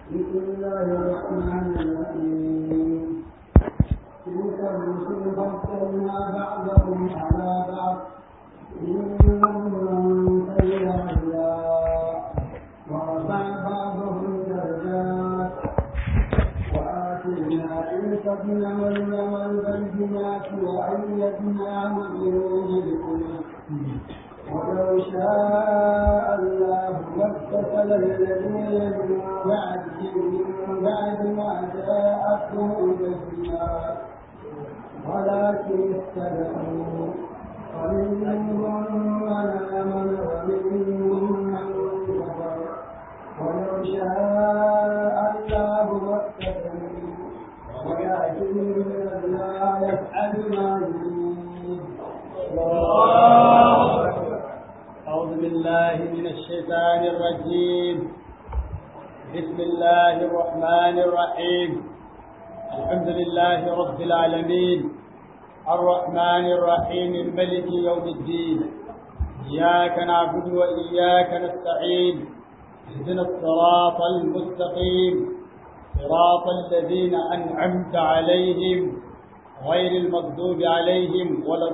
بسم الله الرحمن الرحيم تلك الرسل فضلنا بعضهم على بعض منهم من تبع الله ورفع بعضهم درجات وآتينا عيسى ابن مريم البينات وأيدناه بروح القدس ولو شاء الله ما اقتتل الذين من بعدهم من بعد ما جاءتهم البينات ولكن اختلفوا ومنهم من آمن ومنهم من كفر ولو شاء الله ما اقتتلوا ولكن الله يفعل ما يريد أعوذ بالله من الشيطان الرجيم بسم الله الرحمن الرحيم الحمد لله رب العالمين الرحمن الرحيم الملك يوم الدين إياك نعبد وإياك نستعين اهدنا الصراط المستقيم صراط الذين أنعمت عليهم غير المغضوب عليهم ولا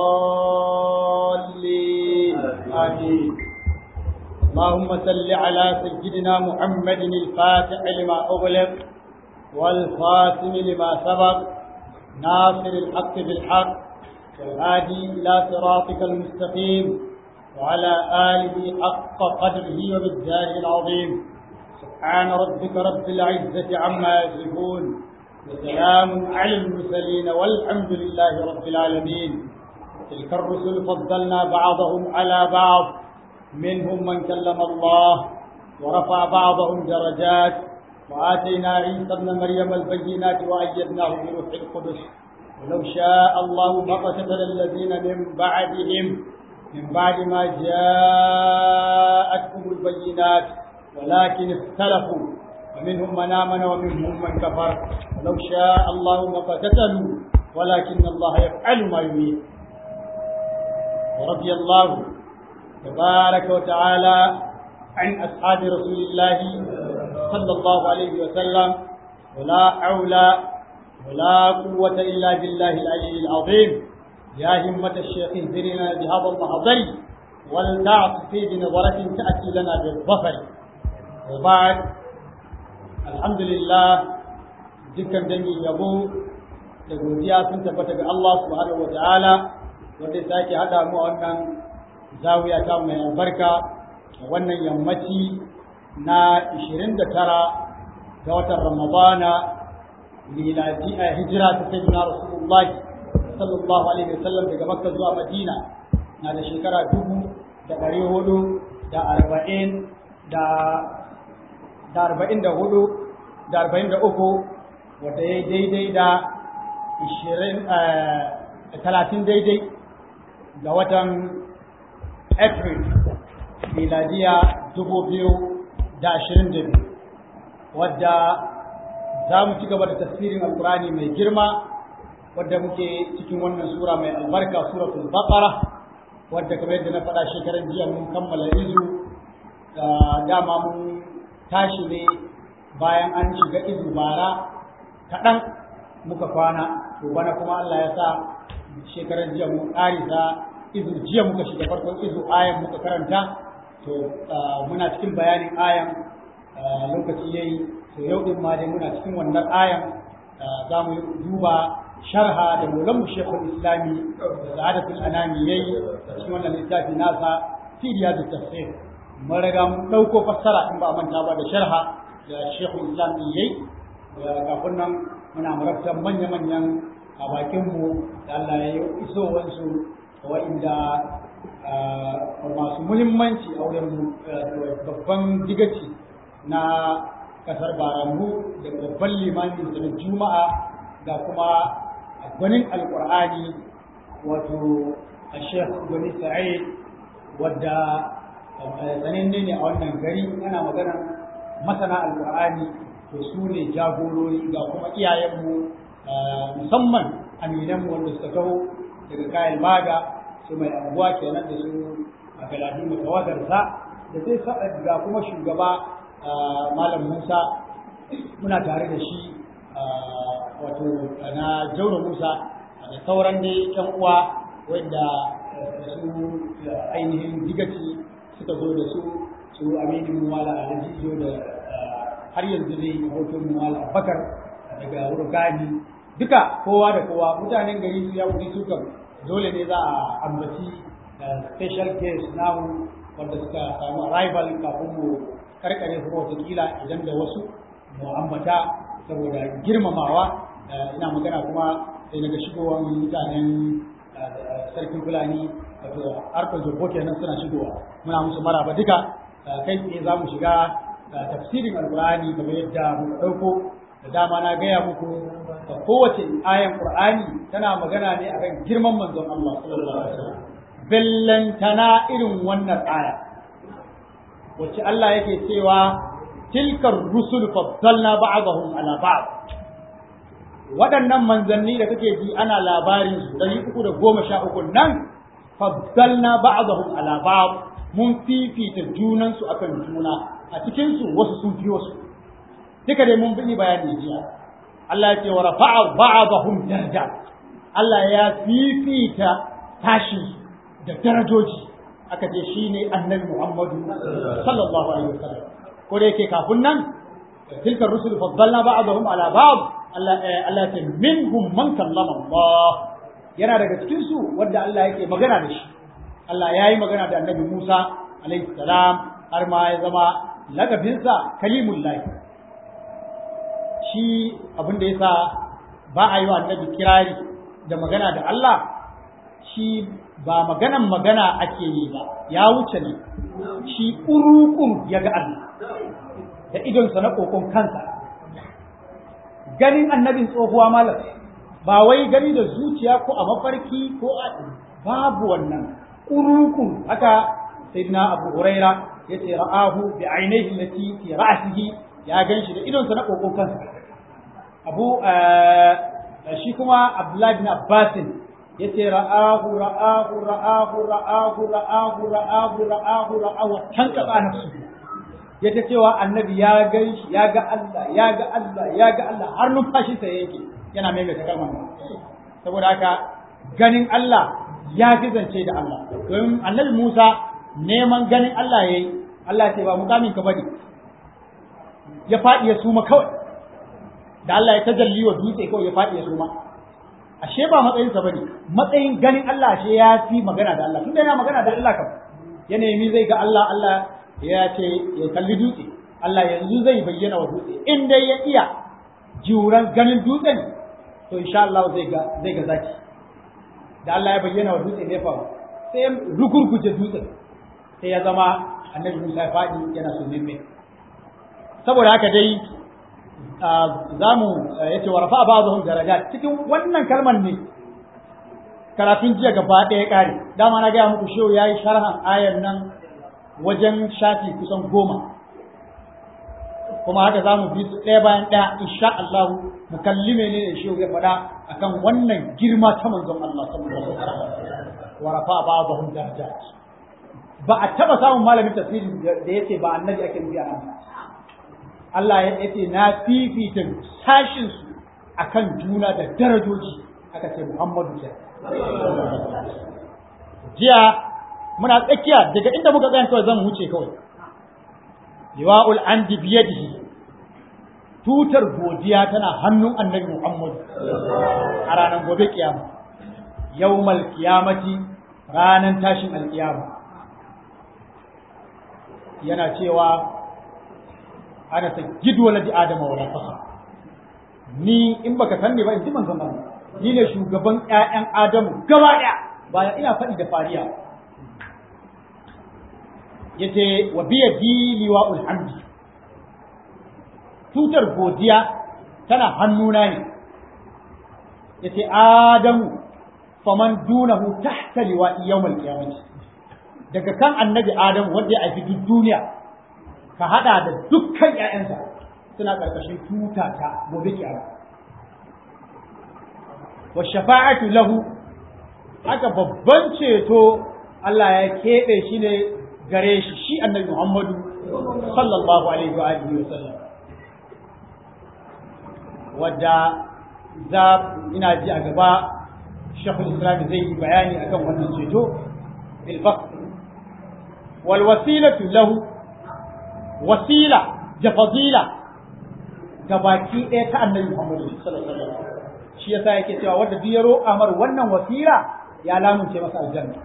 الضالين آمين اللهم صل على سيدنا محمد الفاتح لما أغلق والخاتم لما سبق ناصر الحق بالحق والهادي إلى صراطك المستقيم وعلى آله حق قدره وبالجاه العظيم سبحان ربك رب العزة عما يصفون وسلام على المرسلين والحمد لله رب العالمين تلك الرسل فضلنا بعضهم على بعض منهم من كلم الله ورفع بعضهم درجات وآتينا عيسى ابن مريم البينات وأيدناه بروح القدس ولو شاء الله ما قتل الذين من بعدهم من بعد ما جاءتهم البينات ولكن اختلفوا ومنهم من آمن ومنهم من كفر ولو شاء الله ما قتتلوا ولكن الله يفعل ما يريد ورضي الله تبارك وتعالى عن أصحاب رسول الله صلى الله عليه وسلم ولا حول ولا قوة إلا بالله العلي العظيم يا همة الشيخ انذرنا بهذا المحضر ولتعطف بنظرة تأتي لنا بالظفر وبعد alhamdulillah dukkan dangin yabo da godiya sun tabbata ga Allah subhanahu wata'ala wanda sake hada mu a wannan zawiya ta mai albarka wannan yammaci na 29 ga watan Ramadana miladi a hijira ta sayyidina Rasulullahi sallallahu alaihi wasallam daga Makka zuwa Madina na da shekara dubu da ɗari hudu da arba'in da da arba'in da hudu da arba'in da uku wata ya daidai da ishirin talatin daidai ga watan april miladiya dubu biyu da ashirin da biyu wadda za mu ci gaba da tafsirin alkurani mai girma wadda muke cikin wannan sura mai albarka suratul baqara wadda kamar yadda na faɗa shekaran jiya mun kammala izu dama mun tashi ne bayan an shiga izu bara kaɗan muka kwana to bana kuma Allah ya sa shekaran jiya mun ƙarisa izu jiya muka shiga farkon izu ayan muka karanta to muna cikin bayanin ayan lokaci yayi to yau din ma dai muna cikin wannan ayan za mu duba sharha da maulanmu shekul islami da sa'adatul anami yayi cikin wannan littafi nasa fi riyadu tafsir mun riga mun ɗauko fassara in ba manta ba da sharha da shekul islam ɗin yayi kafin nan muna marabtan manya-manyan a bakinmu da Allah ya yi isowansu wa'inda masu muhimmanci a wurin babban digaci na kasar baranmu da babban limamin da juma'a da kuma gwanin alkur'ani wato a shekh gwani sa'id wadda sananne ne a wannan gari ana magana masana alkur'ani to su ne jagorori ga kuma iyayenmu musamman aminanmu wanda suka taho daga kayan baga su mai anguwa kenan da su a galadi mutawadarsa da sai ga kuma shugaba malam musa muna tare da shi wato na jauro musa da sauran dai yan uwa wanda su ainihin digaci suka zo da su su aminu mala alajijo da har yanzu dai hoton mala bakar daga urgani duka kowa da kowa mutanen gari su ya wuri su kan dole ne za a ambaci special case namu wanda suka samu arrival kafin mu karkare kuma watakila idan da wasu mu ambata saboda girmamawa ina magana kuma sai daga shigowar mutanen sarkin fulani wato harkar zurbo kenan suna shigowa muna musu maraba duka kai tsaye za mu shiga tafsirin alkur'ani kamar yadda muka ɗauko da dama na gaya muku da kowace ayan qur'ani tana magana ne akan girman manzon Allah sallallahu alaihi wasallam bellantana irin wannan aya wacce Allah yake cewa tilkar rusul faddalna ba'dahum ala ba'd waɗannan manzanni da kake ji ana labarin su ɗari uku da goma sha uku nan faddalna ba'dahum ala ba'd mun fifita junansu akan juna a cikin su wasu sun fi wasu duka dai mun bi bayani jiya Allah ya ce wa rafa'a ba'dahum darajat Allah ya fifita tashin da darajoji aka ce shine annabi Muhammadu sallallahu alaihi wasallam ko da yake kafin nan tilka rusul faddalna ba'dahum ala ba'd Allah Allah ya ce minhum man kallama Allah yana daga cikin su wanda Allah yake magana da shi Allah ya yi magana da annabi Musa alaihi salam har ma ya zama lagabinsa kalimullahi shi abin da yasa ba a yi wa annabi kirari da magana da Allah shi ba maganan magana ake yi ba ya wuce ne shi urukun ya ga Allah da idonsa na kokon kansa ganin annabin tsohuwa malam ba wai gani da zuciya ko a mafarki ko a babu wannan urukun haka sayyidina abu huraira yace ra'ahu bi ainihi allati fi ra'sihi ya ganshi da idonsa na kokon kansa abu shi kuma abdullahi bin abbasin yace ra'ahu ra'ahu ra'ahu ra'ahu ra'ahu ra'ahu ra'ahu ra'ahu can kaba nafsu yace cewa annabi ya ganshi ya ga Allah ya ga Allah ya ga Allah har numfashi sa yake yana mai mai kalmar saboda haka ganin Allah ya fi zance da Allah domin annabi Musa neman ganin Allah yayi Allah ce ba mukamin ka bane ya faɗi ya suma kawai da Allah ya tajalli wa dutse kawai ya faɗi ya suma ashe ba matsayin sa bane matsayin ganin Allah ashe ya fi magana da Allah tunda yana magana da Allah kam ya nemi zai ga Allah Allah ya ce ya kalli dutse Allah yanzu zai bayyana wa dutse in dai ya iya juran ganin dutsen to insha Allah zai ga zai ga zaki da Allah ya bayyana wa dutse ne fa sai ya rugurguje dutsen sai ya zama annabi Musa ya faɗi yana sunan mai saboda haka dai za mu ya ce wa rafa ba zuhun daraja cikin wannan kalmar ne karatun jiya gaba ɗaya ƙare dama na gaya muku shehu ya yi sharhan ayar nan wajen shafi kusan goma kuma haka za mu bi su ɗaya bayan ɗaya insha Allah mu kalli menene shehu ya faɗa akan wannan girma ta manzon Allah sallallahu alaihi wasallam wa rafa ba zuhun daraja ba a taɓa samun malamin tafsiri da yace ba annabi ake nufi a nan Allah ya ce na fifita sashinsu a kan juna da darajoji aka ce Muhammadu ke. Jiya muna tsakiya daga inda muka tsayan kawai zan wuce kawai. Liwa'ul an biyadihi tutar godiya tana hannun annabi Muhammadu a ranar gobe kiyama. Yawmal kiyamati ranar tashin alkiyama. Yana cewa ana ta gido waladi adama wala fasa ni in baka san ne ba in ji manzon Allah ni ne shugaban ƴaƴan adamu gaba ɗaya baya ina faɗi da fariya yace wa biya liwa'ul hamdi tutar godiya tana hannuna ne yace adamu faman dunahu tahta liwa'i yawmal qiyamah daga kan annabi adamu wanda ya aifi duk duniya ka hada da dukkan ‘ya'yansa suna ƙarƙashin tuta ta gobe kiyama. Wa shafa'atu lahu haka babban ceto Allah ya keɓe shi ne gare shi shi annabi Muhammadu sallallahu alaihi wa alihi wa sallam. wadda za ina ji a gaba shekul islam zai yi bayani akan wannan ceto bilfaq wal wasilatu lahu wasila da fadila ga baki ɗaya ta annabi Muhammadu sallallahu alaihi wasallam shi yasa yake cewa wanda duk ya roƙa mar wannan wasila ya lamunce masa aljanna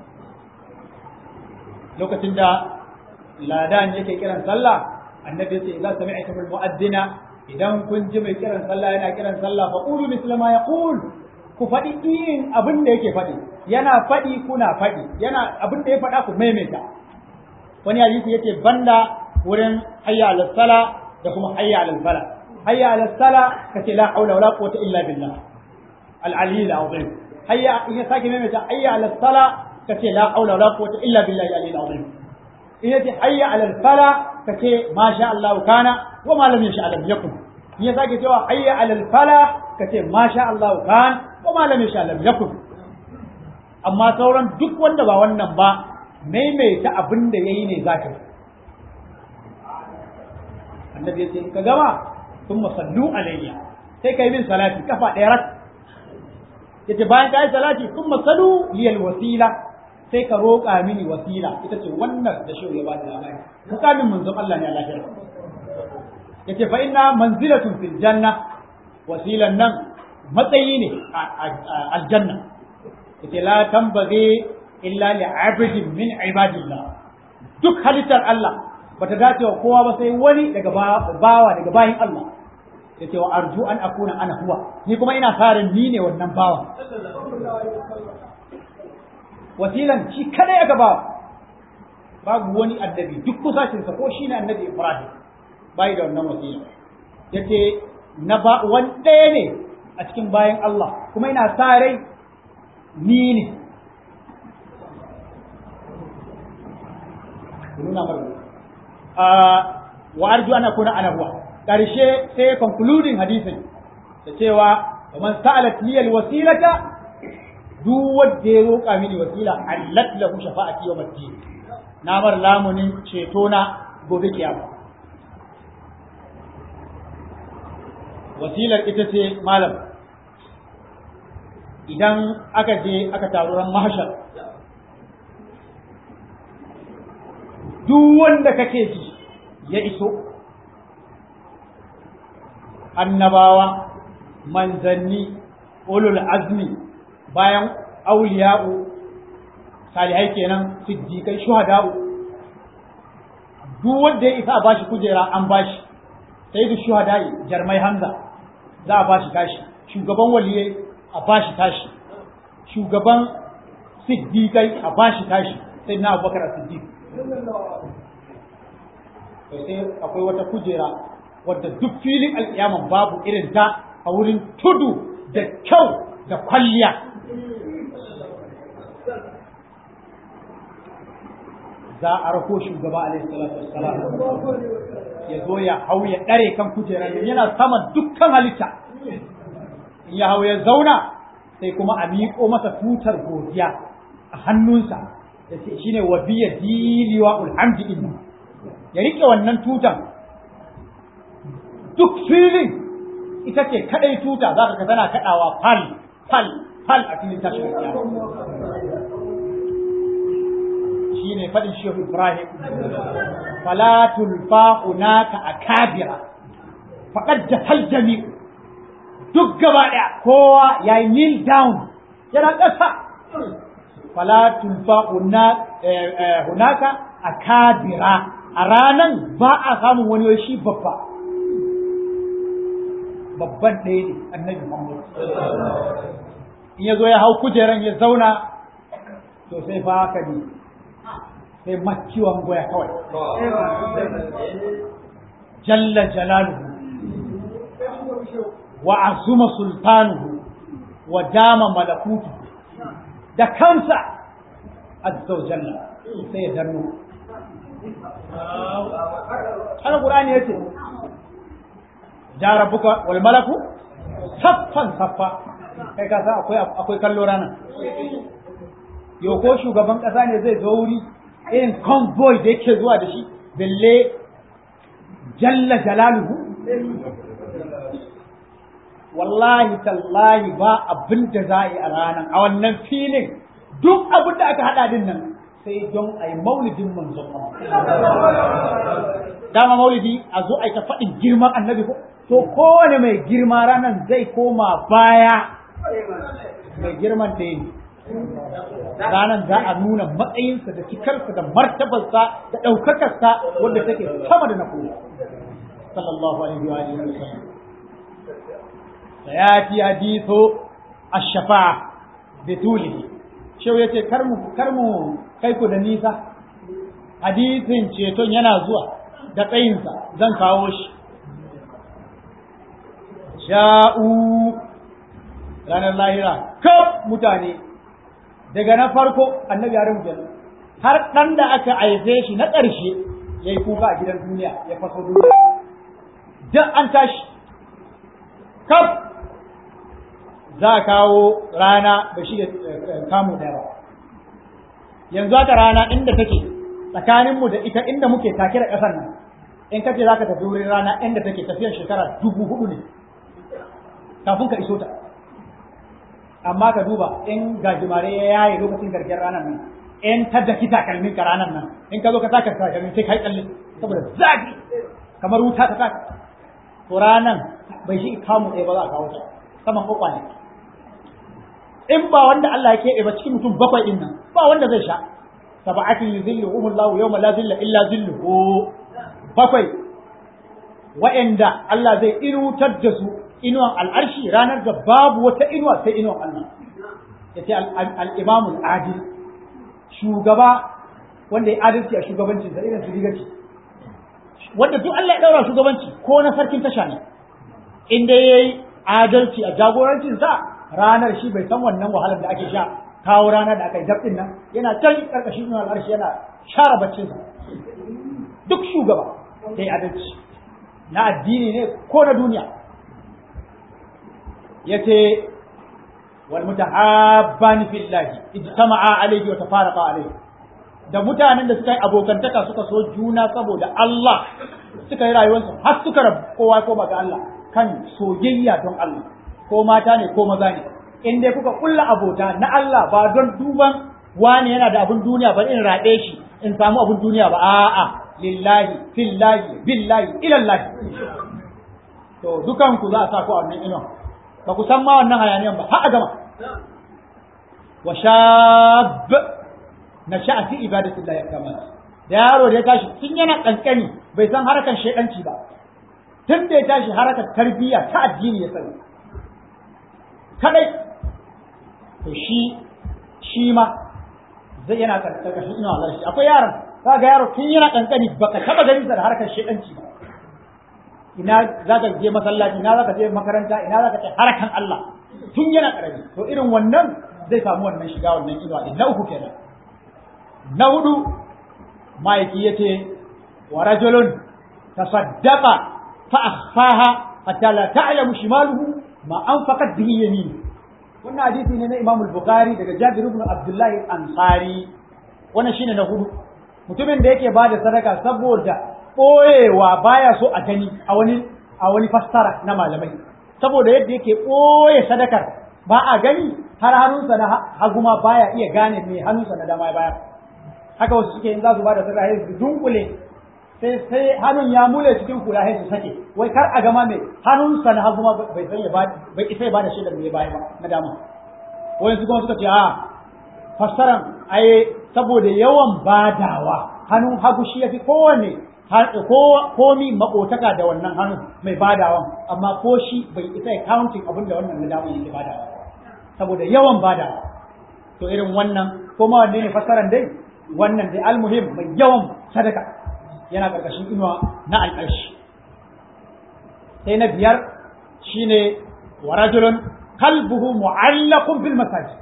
lokacin da ladan yake kiran sallah annabi ya ce idan sami'tum al-mu'addina idan kun ji mai kiran sallah yana kiran sallah fa qulu misla ma yaqul ku faɗi irin abin da yake faɗi yana faɗi kuna faɗi yana abin da ya faɗa ku maimaita wani hadisi yace banda wurin hayya ala sala da kuma hayya ala fala hayya ala sala kace la haula wala quwwata illa billah al ali al azim hayya in ya sake maimaita hayya ala sala kace la haula wala quwwata illa billahi al ali al azim in yace hayya ala fala kace ma sha Allah kana wa ma lam yasha lam yakun in ya sake cewa hayya ala fala kace ma sha Allah kan wa ma lam yasha lam yakun amma sauran duk wanda ba wannan ba maimaita abin da yayi ne zaka yi annabi yace in ka gama thumma sallu alayya sai kai min salati kafa ɗaya rak yace bayan kai salati thumma sallu liyal wasila sai ka roƙa mini wasila ita ce wannan da shi ya bada labari mukamin manzon Allah ne a lafiya yace fa inna manzilatun fil janna wasilan nan matsayi ne a aljanna yace la tambaghi illa li abdin min ibadillah duk halittar Allah bata dace wa kowa ba sai wani daga bawa daga bayin Allah yace wa arju an akuna ana huwa ni kuma ina farin ni ne wannan bawa wasilan shi kada ya gaba babu wani annabi duk kusacinsa ko shi ne annabi Ibrahim bai da wannan wasila yace na ba wani ɗaya ne a cikin bayan Allah kuma ina sa rai ni ne nuna mar wa arju ana kuna ana huwa karshe sai concluding hadisin da cewa man sa'alat liyal wasilata duk wanda ya roƙa mini wasila allat lahu shafa'ati yawm ad-din na bar lamunin ceto na gobe kiyama wasilar ita ce malam idan aka je aka taru ran mahashar duk wanda kake ji ya iso annabawa manzanni ulul azmi bayan auliya'u salihai kenan siddiqai shuhada'u duk wanda ya isa a bashi kujera an bashi sai da shuhada'i jarmai hamza za a bashi tashi shugaban waliyai a bashi tashi shugaban siddiqai a bashi tashi sai na abubakar a siddiq sai akwai wata kujera wadda duk filin alƙiyaman babu irin ta a wurin tudu da kyau da kwalliya za a rako shugaba alaihi salatu wassalam ya zo ya hau ya ɗare kan kujerar yana sama dukkan halitta in ya hau ya zauna sai kuma a miƙo masa tutar godiya a hannunsa da shi ne wa biya diliwa ulhamdi din ya riƙe wannan tutan duk filin ita ce kaɗai tuta za ka tana kaɗawa fal fal fal a filin tashin shi ne faɗin shehu ibrahim falatul fa'unaka a kabira faƙad da jami duk gaba ɗaya kowa ya yi kneel down yana ƙasa falatul fa'unaka a kabira a ranan ba a samun wani shi babba babban ɗaya ne annabi Muhammad in ya zo ya hau kujeran ya zauna to sai fa haka ne sai makiwan goya kawai jalla jalaluhu wa azuma sultanuhu wa dama malakutu da kansa azza wa jalla sai ya danno har qur'ani yace ja rabbuka wal malaku saffan saffa kai ka san akwai akwai kallo rana yo ko shugaban kasa ne zai zo wuri irin convoy da yake zuwa da shi belle jalla jalaluhu wallahi tallahi ba abin da za a yi a ranar a wannan filin duk abin da aka haɗa din nan sai don a yi maulidin manzon dama maulidi a zo a yi ta faɗin girman annabi ko to kowane mai girma ranar zai koma baya mai girman da yi ranar za a nuna matsayinsa da cikarsa da martabarsa da ɗaukakarsa wanda take sama da na kowa sallallahu alaihi wa alihi wa sallam sayati hadithu ash-shafa'a bitulihi shau yace kar mu kar mu kai ku da nisa hadisin ceton yana zuwa da tsayinsa zan kawo shi sha'u ranar lahira kaf mutane daga na farko annabi ya rubuta har ɗan da aka aife shi na ƙarshe ya yi kuka a gidan duniya ya faso duniya dan an tashi kaf za a kawo rana da shi da kamu ɗaya ba yanzu haka rana inda take tsakaninmu da ita inda muke take da ƙasar nan in kace za ka tafi wurin rana inda take tafiyar shekara dubu hudu ne kafin ka iso ta amma ka duba in gajimare ya yaye lokacin gargiyar ranar nan in ta daki takalmin ka ranar nan in ka zo ka saka takalmin sai kai tsalle saboda zafi kamar wuta ta saka to ranan bai shi kamu ɗaya ba za a kawo ta saman kokwa ne in ba wanda Allah ya keɓe ba cikin mutum bakwai din nan ba wanda zai sha sab'atin yuzilluhum Allahu yawma la zilla illa zilluhu bakwai wa'anda Allah zai inutar da su inuwan al'arshi ranar da babu wata inuwa sai inuwan Allah ya ce al'imamul adil shugaba wanda ya adalci a shugabancin sa irin su rigaci wanda duk Allah ya daura shugabanci ko na sarkin tasha ne inda ya yi adalci a jagorancin sa ranar shi bai san wannan wahalar da ake sha kawo ranar da aka yi dab'in nan yana can karkashin inuwan al'arshi yana share baccinsa duk shugaba da ya adalci na addini ne ko na duniya yace wal mutahabbani fillahi ijtama'a alayhi wa tafaraqa alayhi da mutanen da suka yi abokantaka suka so juna saboda Allah suka yi rayuwarsu har suka rabu kowa ko ga Allah kan soyayya don Allah ko mata ne ko maza ne in dai kuka kulla abota na Allah ba don duban wani yana da abun duniya ba in raɗe shi in samu abun duniya ba a'a lillahi fillahi billahi ilallahi to dukan ku za a sa ku a wannan inon ba ku san ma wannan hayaniyan ba har a gama wa shab na sha'a fi ibadatillahi kama da yaro da ya tashi tun yana kankani bai san harakan shedanci ba tun da ya tashi harakar tarbiyya ta addini ya sani kadai to shi shi ma zai yana karkashin ina Allah shi akwai yaron kaga yaro tun yana kankani baka taba ganin sa da harkar shedanci ba ina za ka je masallaci ina za ka je makaranta ina za ka ce harakan Allah tun yana karami to irin wannan zai samu wannan shiga wannan inuwa din na uku kenan na hudu ma'aiki yace wa rajulun tasaddaqa fa akhfaha hatta la ta'lamu shimaluhu ma anfaqat bihi yaminu wannan hadisi ne na Imam al-Bukhari daga Jabir ibn Abdullah al-Ansari wannan shine na hudu mutumin da yake bada sadaka saboda ɓoyewa baya so a gani a wani a wani fassara na malamai saboda yadda yake ɓoye sadakar ba a gani har hannunsa na hagu ma baya iya gane me hannunsa na dama baya haka wasu suke in za su bada sadaka sai su dunkule sai sai hannun ya mule cikin kula sai su sake wai kar a gama me hannunsa na hagu ma bai san ya ba bai isa ya bada shaidar me baya ba na dama wai su kuma suka ce a fassaran ai saboda yawan badawa hannun hagu shi yafi kowanne komi makotaka da wannan hannun mai badawan amma ko shi bai isa ya counting abin da wannan na dama yake badawa saboda yawan badawa to irin wannan ko ma wanne ne fasaran dai wannan dai almuhim mai yawan sadaka yana karkashin inuwa na alƙarshi sai na biyar shine wa rajulun qalbuhu mu'allaqun bil masajid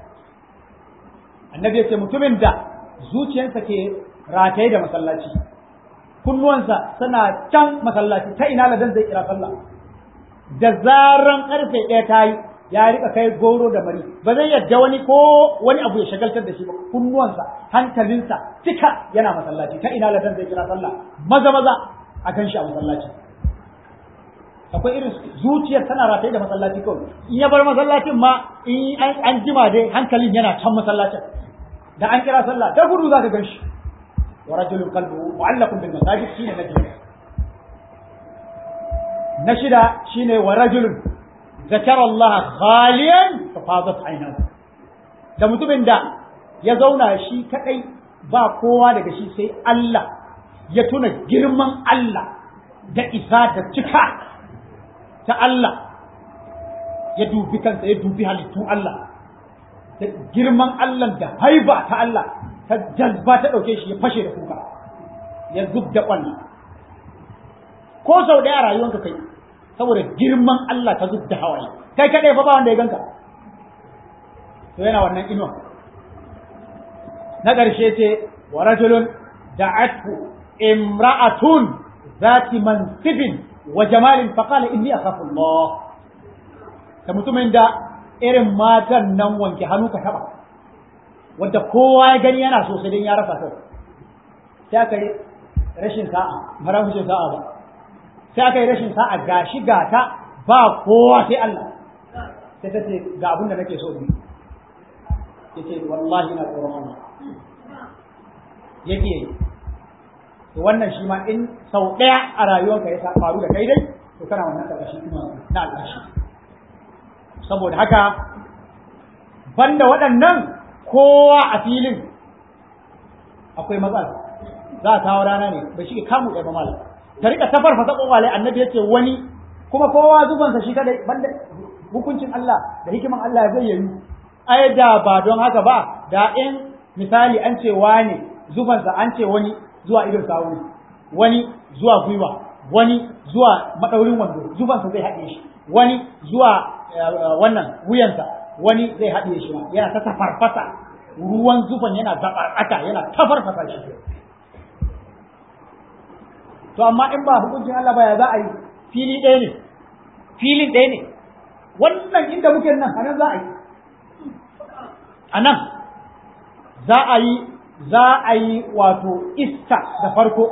annabi yace mutumin da zuciyarsa ke rataye da masallaci kunnuwansa suna can masallaci ta ina ladan zai kira sallah da zaran karfe ɗaya ta yi ya rika kai goro da mari ba zai yadda wani ko wani abu ya shagaltar da shi ba kunnuwansa hankalinsa cika yana masallaci ta ina ladan zai kira sallah maza maza a kan shi a masallaci akwai irin zuciyar tana rataye da masallaci kawai in ya bar masallacin ma in an jima dai hankalin yana can masallacin da an kira sallah da gudu zaka gan shi wa rajulun qalbuhu mu'allaqun bil masajid shine na jiya na shida shine wa rajulun zakara Allah khaliyan fa fadat aynahu da mutumin da ya zauna shi kadai ba kowa daga shi sai Allah ya tuna girman Allah da isa da cika ta Allah ya dubi kansa ya dubi halittun Allah da girman Allah da haiba ta Allah ta jazba ta ɗauke shi ya fashe da kuka ya zub da ƙwallo ko sau ɗaya a rayuwanka kai saboda girman Allah ta zub da hawaye kai kaɗai fa ba wanda ya ganka to yana wannan inuwa na ƙarshe ce wa rajulun da'athu imra'atun zati mansibin wa jamalin faqala inni akhafu Allah da mutumin da irin matan nan wanke hannu ka taba wanda kowa ya gani yana so sai dai ya rasa kai sai aka yi rashin sa'a ba rashin sa'a ba sai aka yi rashin sa'a gashi gata ba kowa sai Allah sai ta ce ga abin da nake so ni yace wallahi na tsoron Allah yake yi to wannan shi ma in sau ɗaya a rayuwarka ya faru da kai dai to kana wannan ƙarƙashin kuma na alƙashi saboda haka banda waɗannan kowa a filin akwai matsala za a kawo rana ne bai shige kamu ɗaya ba malam ta rika ta farfasa ƙwaƙwale annabi ya ce wani kuma kowa zubansa shi kadai banda hukuncin Allah da hikiman Allah zai yi ai da ba don haka ba da in misali an ce wani zubansa an ce wani zuwa idon sawu wani zuwa gwiwa wani zuwa madaurin wando zubansa zai haɗe shi wani zuwa wannan wuyansa wani zai haɗe shi ma yana ta tafarfasa ruwan zufan yana zaɓarɓata yana tafarfasa shi to amma in ba hukuncin Allah ba ya za a yi fili ɗaya ne filin ɗaya ne wannan inda muke nan a nan za a yi a nan za a yi za a yi wato iska da farko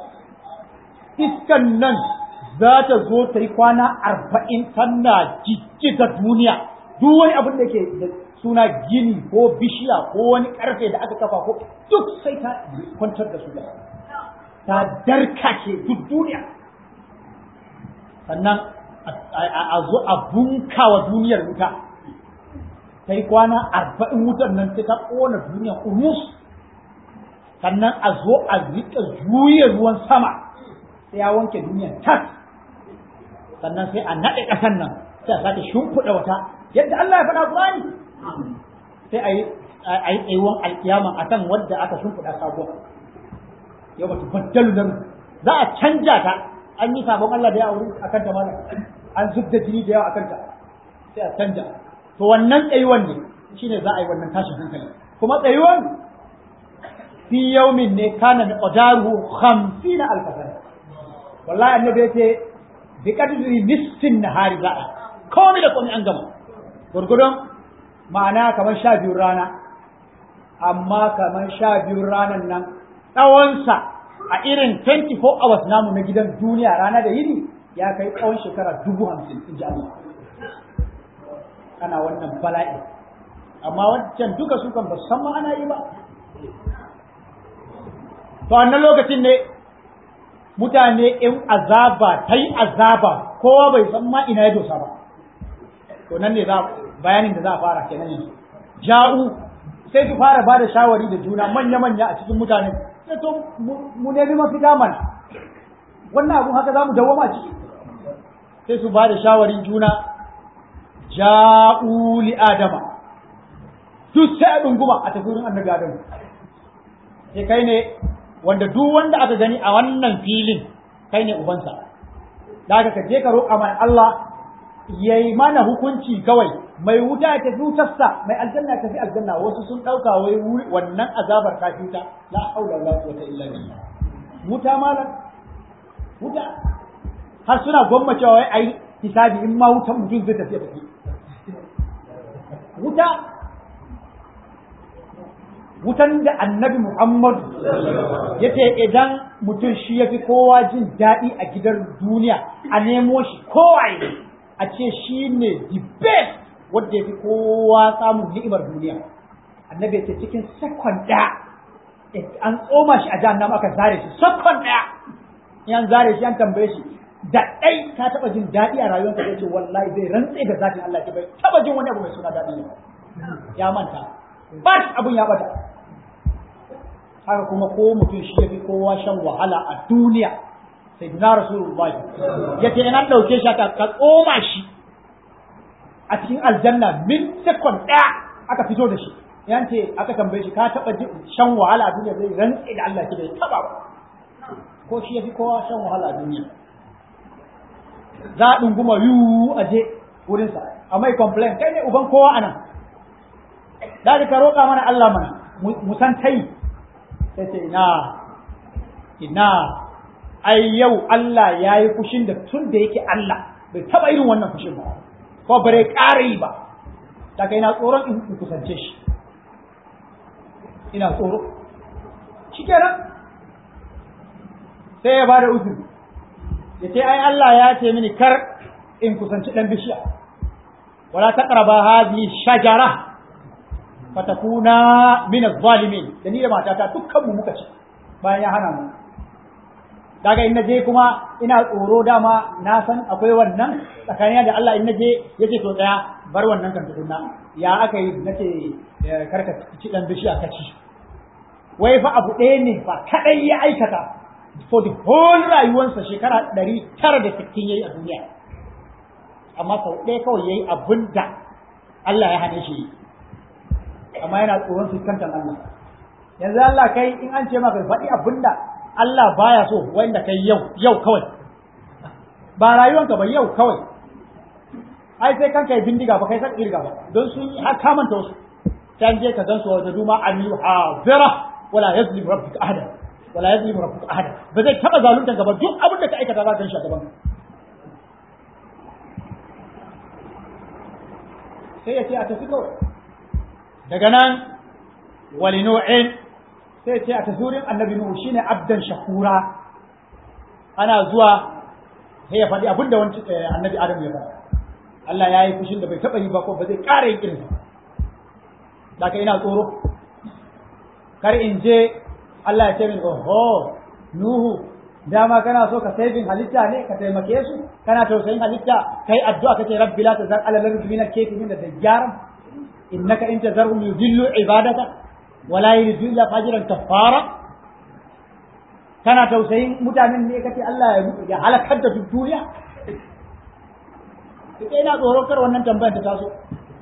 iskan nan za ta zo ta yi kwana arba'in tana jijjiga duniya duk wani abin da ke da suna gini ko bishiya ko wani karfe da aka kafa ko duk sai ta kwantar da su da ta darkake duk duniya sannan a zo a bunka wa duniyar wuta ta yi kwana arba'in wutar nan sai ta ƙona duniyar urmus sannan a zo a riƙa juya ruwan sama sai ya wanke duniyar tas sannan sai a naɗe ƙasan nan sai a sake shimfiɗa wata yadda Allah ya faɗa Qur'ani sai a yi a yi tsayuwan alkiyama a kan wadda aka shimfiɗa sabuwa yau ba baddalu nan za a canja ta an yi sabon Allah da yawa wurin a kanta mana an zub da jini da yawa a kanta sai a canja to wannan tsayuwan ne shine za a yi wannan tashin hankali kuma tsayuwan fi yaumin ne kana da qadaruhu 50 alf sana wallahi annabi yace bi qadri nisfin nahari za a komai da komai an gama gurgudun ma'ana kamar sha biyun rana amma kamar sha biyun ranan nan tsawonsa a irin 24 hours namu na gidan duniya rana da yini ya kai tsawon shekara dubu hamsin in ji Allah ana wannan bala'i amma wancan duka su kan ba san ma ana yi ba to wannan lokacin ne mutane in azaba ta yi azaba kowa bai san ma ina ya dosa ba to nan ne za bayanin da za a fara kenan yanzu ja'u sai su fara ba da shawari da juna manya-manya a cikin mutane sai to mu nemi mafita mana wannan abun haka za mu dawoma ciki sai su ba da shawarin juna ja'u li adama duk sai a dunguma a tafi wurin annabi adamu sai kai ne wanda duk wanda aka gani a wannan filin kai ne ubansa da aka ka je ka roƙa mana Allah ya yi mana hukunci kawai mai wuta ya tafi wutarsa mai aljanna ya tafi aljanna wasu sun ɗauka wai wannan azabar ta fita la haula wala quwwata illa billah wuta malam wuta har suna gwammacewa wai ayi hisabi in ma wutan mutum zai tafi tafi wuta wutan da annabi Muhammad yace idan mutum shi ya fi kowa jin daɗi a gidan duniya a nemo shi kowaye a ce shi ne the best wanda ya fi kowa samun ni'imar duniya annabi ya ce cikin sakon ɗaya an tsoma shi a jahannama aka zare shi sakon ɗaya in an zare shi an tambaye shi da ɗai ka taɓa jin daɗi a rayuwarka ya ce wallahi zai rantse da zatin Allah bai taɓa jin wani abu mai suna daɗi ba ya manta ba abun ya bata haka kuma ko mutum shi ya fi kowa shan wahala a duniya sai na rasulullahi ya ce ina ɗauke shi aka ka tsoma shi a cikin aljanna min sekon ɗaya aka fito da shi yan ce aka tambaye shi ka taɓa shan wahala a duniya zai rantse da Allah ki bai taɓa ba ko shi ya fi kowa shan wahala a duniya za a ɗunguma yiwu a je wurinsa a mai complain kai ne uban kowa a nan da ka roƙa mana Allah mana mu san tai sai ce ina ina ai yau Allah ya yi fushin da tun da yake Allah bai taɓa irin wannan fushin ba ko bare ƙara yi ba da kai na tsoron in kusance shi ina tsoro shi kenan sai ya bada uzuri ya ce ai Allah ya ce mini kar in kusanci ɗan bishiya wala taqraba hadhihi shajara fatakuna min az-zalimin da ni da matata dukkan mu muka ci bayan ya hana mu daga in naje kuma ina tsoro dama na san akwai wannan tsakanin da Allah in naje yace to tsaya bar wannan kan tukunna ya aka yi nace karka ci dan bishiya ka ci wai fa abu ɗaya ne fa kadai ya aikata for the whole rayuwarsa shekara ɗari tara da sittin yayi a duniya amma sau ɗaya kawai yayi abin da Allah ya hane shi amma yana tsoron fuskantar Allah yanzu Allah kai in an ce maka faɗi abinda Allah baya so wanda kai yau yau kawai ba rayuwanka ba yau kawai ai sai kanka yi bindiga ba kai san irga ba don sun yi har kamanta wasu can je ka gansu wajen duma an yi hazira wala yazlim rabbuka ahada wala yazlim rabbuka ahada ba zai taba zalunta ka ba duk abin da ka aikata za ka shi a gaban sai ya ce a tafi kawai daga nan wali nu'in sai ce a tasirin annabi nuhu shine abdan shakura ana zuwa sai ya faɗi abinda wani annabi adam ya faɗa Allah ya yi fushin da bai taɓa yi ba ko ba zai ƙara yin irin da ka ina tsoro kar in je Allah ya ce min oho nuhu dama kana so ka saving halitta ne ka taimake su kana tausayin halitta kai addu'a kace rabbi la tazar ala lardi min al-kafirin da dajjaran innaka in tazarhum yudillu ibadaka wala yuridu illa fajiran kafara kana tausayin mutanen ne kace Allah ya halakar da duk duniya kike ina tsoro kar wannan tambayar ta taso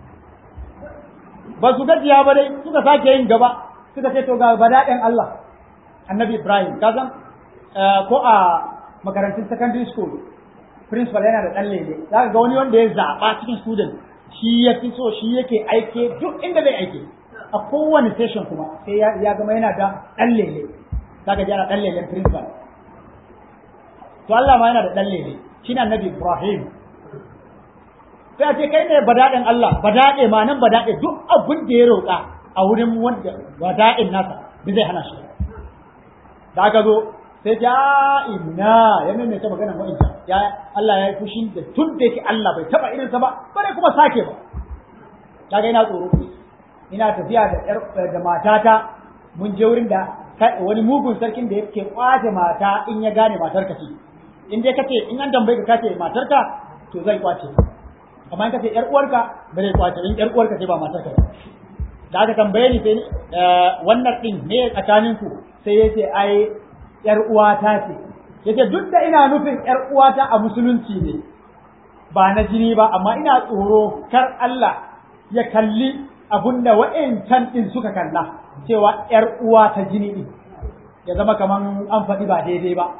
ba su gajiya ba dai suka sake yin gaba suka ce to ga badaɗin Allah annabi Ibrahim ka san ko a makarantun secondary school principal yana da ɗan lele za ga wani wanda ya zaɓa cikin student shi ya fi so shi yake aike duk inda zai aike a kowane session kuma sai ya gama yana da ɗan lele za ka jana ɗan lelen principal to Allah ma yana da ɗan lele shi na annabi Ibrahim sai a ce kai ne badaɗin Allah badaɗe ma nan badaɗe duk abin da ya roƙa a wurin wanda badaɗin nasa bi zai hana shi da aka zo sai ja inna ya mai ta magana wa'insa ya Allah ya yi fushi da tun da yake Allah bai taba irinsa ba bare kuma sake ba kaga ina tsoro ina tafiya da yar da matata mun je wurin da wani mugun sarkin da yake kwace mata in ya gane matar ka ce in dai kace in an tambaye ka kace matar ka to zai kwace amma in kace yar uwarka ba zai kwace in yar uwarka ce ba matar ka da aka tambaye ni sai wannan din ne tsakanin ku sai yace ai yar uwata ce yace duk da ina nufin yar uwata a musulunci ne ba na jini ba amma ina tsoro kar Allah ya kalli abunda wa'ancan din suka kalla cewa yar uwa ta jini din ya zama kaman an faɗi ba daidai ba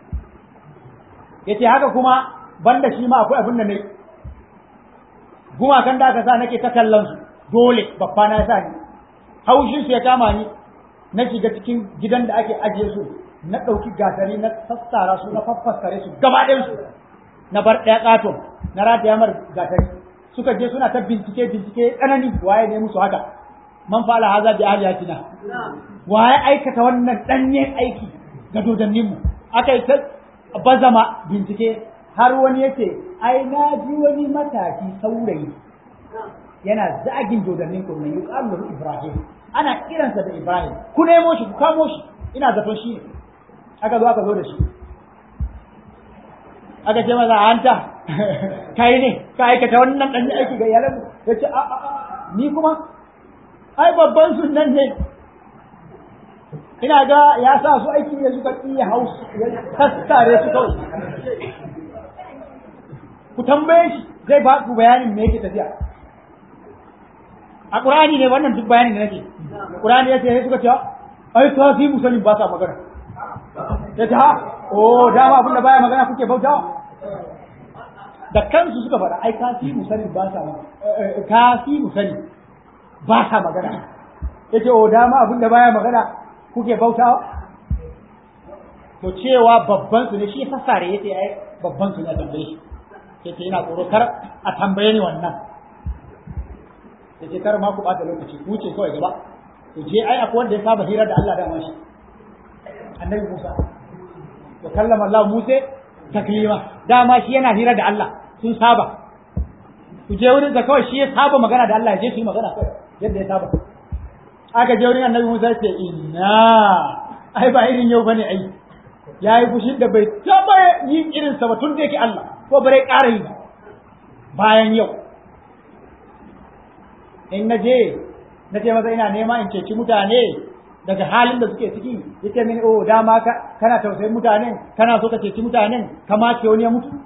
yace haka kuma banda shi ma akwai abin da ne gumakan da aka sa nake ta kallon su dole babba na sa ni haushin su ya kama ni na shiga cikin gidan da ake ajiye su na ɗauki gasari na sassara su na faffaskare su gaba ɗayan su na bar ɗaya ƙaton na rataya mar gasari suka je suna ta bincike bincike tsanani waye ne musu haka man fala haza bi aliyatina waye aikata wannan ɗanyen aiki ga dodanninmu aka yi ta bazama bincike har wani yace ai na ji wani matashi saurayi yana zagin dodannin kurnan yuqalu lahu ibrahim ana kiransa da ibrahim ku nemo shi ku kamo shi ina zaton shi ne aka zo aka zo da shi aka ce maza hanta kai ne ka aikata wannan dan aiki ga iyalan ya ce a a ni kuma ai babban sunan ne ina ga ya sa su aiki ne suka iya hausu ya tattare su kawai ku tambaye shi zai ba ku bayanin me yake tafiya a ƙurani ne wannan duk bayanin da nake ƙurani ya ce sai suka ce ai ta fi musanin ba sa magana ya ce ha o dama abinda baya magana kuke bautawa da kansu suka faɗa ai ka fi musanin ba sa ka fi musanin ba sa magana ya ce o dama abinda baya magana kuke bautawa to cewa babban su ne shi sassare ya ce ai babban su ne a tambaye shi ya ce yana tsoro kar a tambaye ni wannan ya ce kar ma ku ɓata lokaci ku wuce kawai gaba to je ai akwai wanda ya saba hira da Allah da mashi annabi Musa wa kallama Allah Musa taklima dama shi yana hira da Allah sun saba ku je wurin da kawai shi ya saba magana da Allah ya je su yi magana kawai yadda ya saba aka je wurin annabi Musa ya ce inna ai ba irin yau bane ai yayi fushin da bai taba yin irin sa ba tun da yake Allah ko bare ƙara yi bayan yau in na je na ce masa ina nema in ceci mutane daga halin da suke ciki yace mini oh dama ka kana tausayin mutanen kana so ka ceci mutanen kama ce wani ya mutu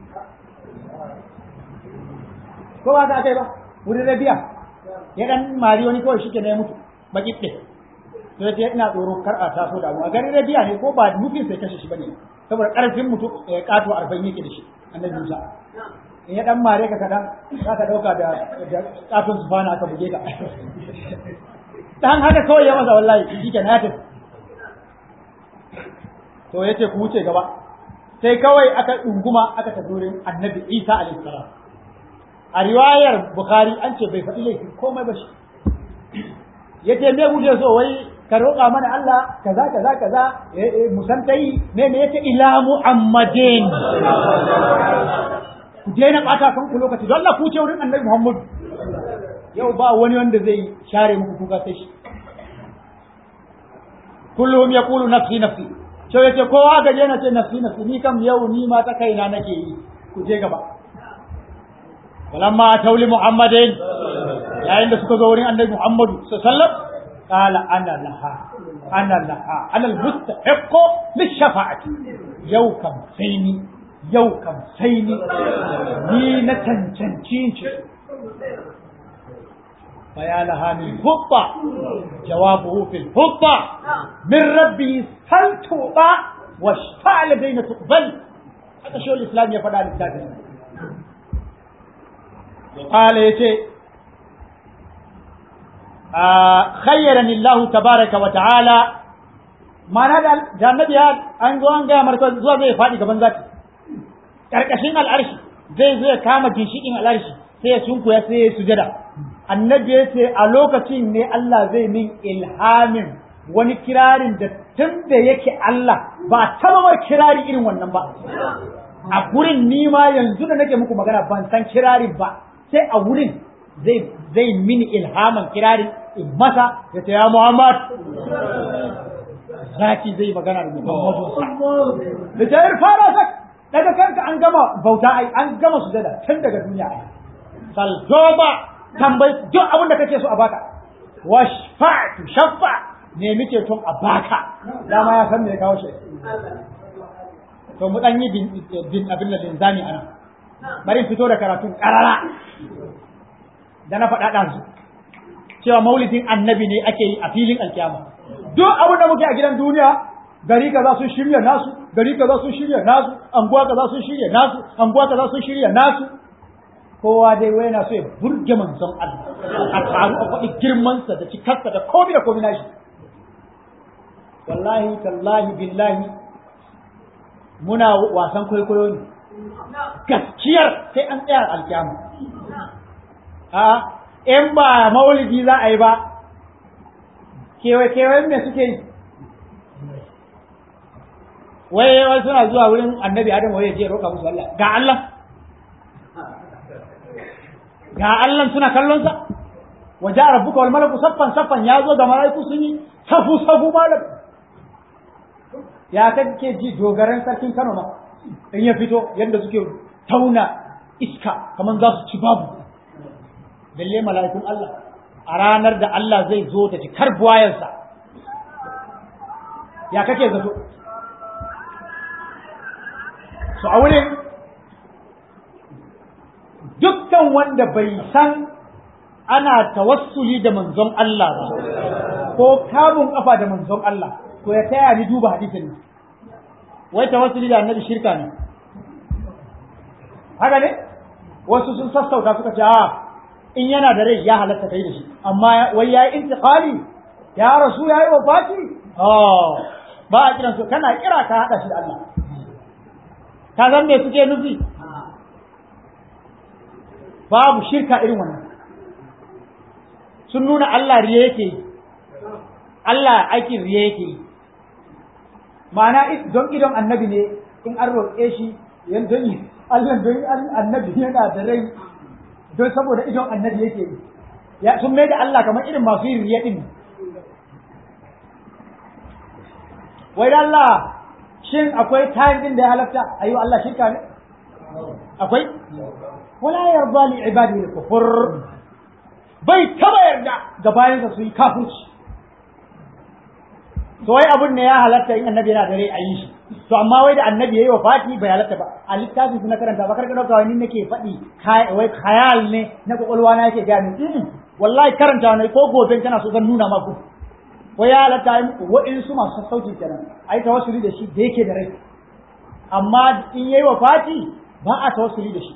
ko ba ka kai ba wurin rabiya ya dan mari wani kawai shike ne ya mutu baki ɗe to yace ina tsoro kar a taso da abu a garin rabiya ne ko ba nufin sai kashe shi bane saboda karfin mutu ya kato 40 yake da shi annabi Musa in ya dan mare ka kadan za ka dauka da da kafin su fana aka buge ka dan haka kawai ya masa wallahi shike na tafi to yace ku wuce gaba sai kawai aka dunguma aka tafi wurin annabi Isa alaihi salam a riwayar Bukhari an ce bai faɗi laifi komai ba shi yace me kuke so wai ka roƙa mana Allah kaza kaza kaza musantai me me yace ila Muhammadin ku daina ɓata kanku lokaci don Allah ku ce wurin annabi Muhammad yau ba wani wanda zai share muku kuka sai shi kullum ya kulu nafsi nafsi sai yace kowa ga je na ce nafsi nafsi ni kam yau ni ma ta kaina nake yi ku je gaba walamma tauli muhammadin yayin da suka zo wurin annabi Muhammad sallallahu alaihi wasallam qala ana laha ana laha ana al-mustahiq lish-shafa'ati yau kam sai ni yau kam sai ni ni na cancanci shi faya laha min hubba jawabuhu fil hubba min rabbi sal tuba wa shfa'ala bayna tuqbal haka shi islam ya faɗa littafin ya kala yace khayyarani Allah tabaraka wa ta'ala mana da annabi an zo an ga marka zuwa zai faɗi gaban zaki karkashin al'arshi zai zo ya kama ginshikin al'arshi sai ya sunkuya sai ya sujada annabi ya ce a lokacin ne Allah zai min ilhamin wani kirarin da tun da yake Allah ba taɓa kirari irin wannan ba a gurin nima yanzu da nake muku magana ban san kirarin ba sai a wurin zai zai mini ilhaman kirarin in masa ya ce ya Muhammad zaki zai magana da Muhammadu da jayar fara sak daga kanka an gama bauta ai an gama sujada tun daga duniya ai saltoba tambayi duk abin da kake so a baka washfa'tu shaffa ne muke tun a baka dama ya san me ya kawo shi to mu dan yi bin abin da linzami ana bari fito da karatun karara da na faɗa ɗansu cewa maulidin annabi ne ake yi a filin alkiyama duk abin da muke a gidan duniya gari kaza sun shirya nasu gari kaza sun shirya nasu anguwa kaza sun shirya nasu anguwa kaza sun shirya nasu kowa dai wai yana so ya burge manzon Allah a taru a faɗi girmansa da cikarsa da komai da komai nashi wallahi tallahi billahi muna wasan kwaikwayo ne gaskiyar sai an tsaya alkiyama a in ba maulidi za a yi ba kewaye-kewayen me suke yi wai wai suna zuwa wurin annabi adam wai ya je roƙa musu Allah ga Allah ga Allah suna kallon sa waje rabbuka wal malaku saffan saffan ya zo da malaiku sun yi safu safu malam ya kake ji dogaran sarkin Kano ma in ya fito yadda suke tauna iska kamar za su ci babu balle mala'ikun Allah a ranar da Allah zai zo da jikar buwayensa ya kake zato su a wurin dukkan wanda bai san ana tawassuli da manzon Allah ba ko kamun kafa da manzon Allah to ya taya ni duba hadisin nan wai tawassuli da annabi shirka ne haka ne wasu sun sassauta suka ce a in yana da rai ya halatta kai da shi amma wai yayi intiqali ya rasu yayi wafati oh ba a kiran su kana kira ka hada shi da Allah ka san me suke nufi babu shirka irin wannan sun nuna Allah riye yake yi Allah aikin riye yake yi ma'ana don idon annabi ne in an roƙe shi yan don yi Allah don annabi yana da rai don saboda idon annabi yake yi ya sun mai da Allah kamar irin masu yin riya din wai da Allah shin akwai time din da ya halatta ayi Allah shirka ne akwai wala yarda li ibadihi kufur bai taba yarda ga bayansa su yi kafirci to wai abun ne ya halatta in annabi yana da rai a yi shi to amma wai da annabi yayi wafati bai halatta ba a littafin su na karanta ba karka dauka wani nake faɗi wai khayal ne na kokolwa na yake gani wallahi karanta ne ko gobe kana so zan nuna maku wai ya halatta wa'in su masu sauki kenan ai tawassuli da shi da yake da rai amma in yayi wafati ba a tawassuli da shi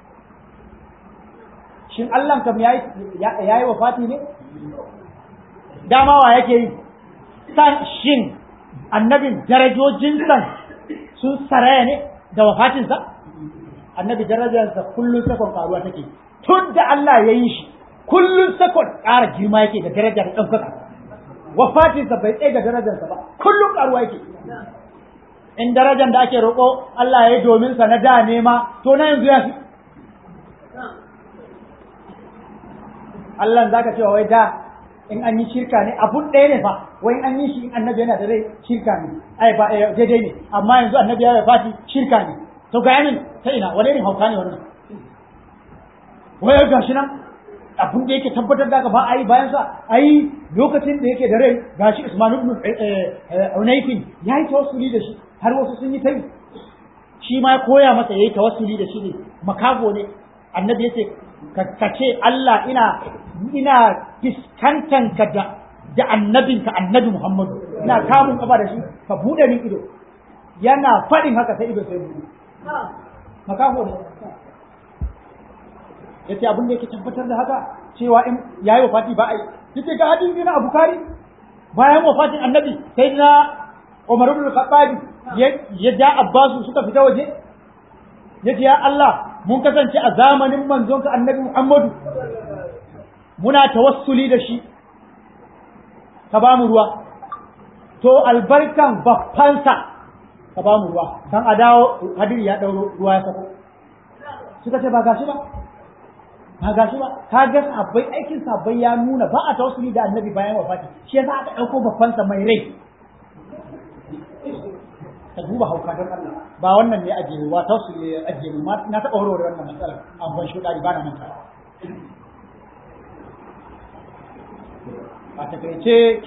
shin Allah kam yayi yayi wafati ne dama wa yake yi san shin annabin darajojinsa sun saraya ne da wafatinsa annabi darajarsa kullum sakon karuwa take tun da Allah ya yi shi kullum sakon ƙara girma yake da darajar ɗaukaka wafatinsa bai tsaye da darajarsa ba kullum karuwa yake in darajar da ake roƙo Allah ya yi domin sa na da nema to na yanzu ya fi Allah za ka cewa wai da in an yi shirka ne abun ɗaya ne fa wai in an yi shi in annabi yana da rai shirka ne ai ba daidai ne amma yanzu annabi ya fati shirka ne to ga yanin ta ina wani irin hauka ne wannan wai ga shi nan abun da yake tabbatar da ka ba a yi bayan sa ai lokacin da yake da rai gashi Usman ibn Unayfin ya yi tawassuli da shi har wasu sun yi tai shi ma ya koya masa yayi tawassuli da shi ne makago ne annabi yace ka ce Allah ina ina fiskantan ka da da annabinka annabi Muhammadu ina kamun kafa da shi ka bude min ido yana faɗin haka sai ido sai bude makafo ne yace abin da yake tabbatar da haka cewa in yayi wafati ba ai yace ga hadisi na Bukhari bayan wafatin annabi sai na Umar ibn Khattab ya da Abbas suka fita waje yace ya Allah mun kasance a zamanin manzonka annabi Muhammadu muna tawassuli da shi ka ba mu ruwa to albarkan baffansa ka ba mu ruwa kan a dawo hadiri ya ɗauro ruwa ya sako suka ce ba gashi ba ba gashi ba ka ga sabbai aikin sabbai ya nuna ba a tawassuli da annabi bayan wafati shi yasa aka ɗauko baffansa mai rai ka duba hauka don Allah ba wannan ne ajiye ba tawassuli ya ajiye mu na taɓa warware wannan matsalar amma shi ɗari ba na manta a takaice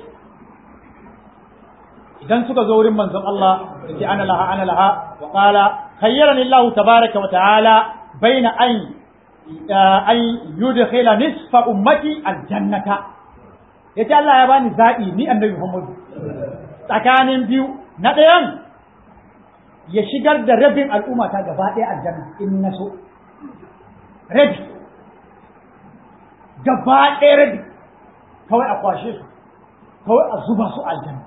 idan suka zo wurin manzon Allah da ce ana laha ana laha wa qala khayyarani Allah tabaraka wa ta'ala baina an an yudkhila nisfa ummati aljannata yace Allah ya bani zabi ni annabi Muhammad tsakanin biyu na ɗayan ya shigar da rabin al'umma ta gaba ɗaya aljanna in na so rabi gaba ɗaya rabi kawai a kwashe su kawai a zuba su aljanna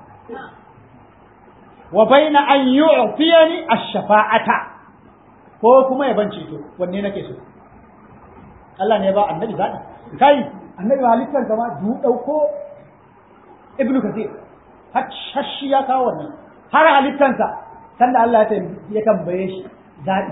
wa baina an yu'tiyani ash-shafa'ata ko kuma ya ban ceto wanne nake so Allah ne ya ba annabi zaɓi kai annabi halittar kama du ɗauko ibnu kathir har shashi ya kawo wannan har halittansa sanda Allah ya tambaye shi zaɓi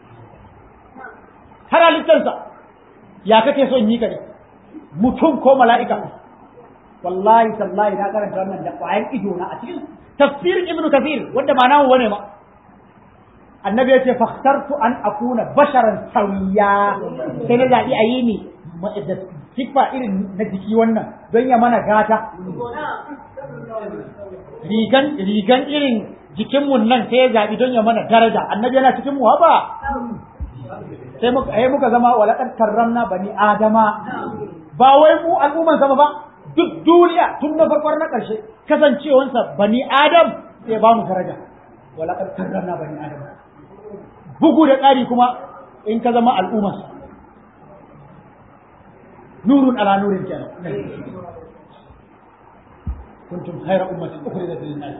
har halittarsa ya kake son yi ka ne mutum ko mala'ika wallahi tallahi na karanta wannan da ƙwayan ido na a cikin tafsirin ibn kathir wanda ba namu bane ma annabi ya ce fakhtartu an akuna basharan sawiya sai na zaɓi a yi ni da siffa irin na jiki wannan don ya mana gata rigan rigan irin jikinmu nan sai ya zaɓi don ya mana daraja annabi yana cikin mu ba sai muka ai muka zama walaqad karramna bani adama ba wai mu al'umman sama ba duk duniya tun na farkon na ƙarshe kasancewansa bani adam sai ba mu daraja walaqad karramna bani adam bugu da ƙari kuma in ka zama al'ummarsa nurun ala nurin kenan kuntum khayra ummatin ukhrijat lin-nas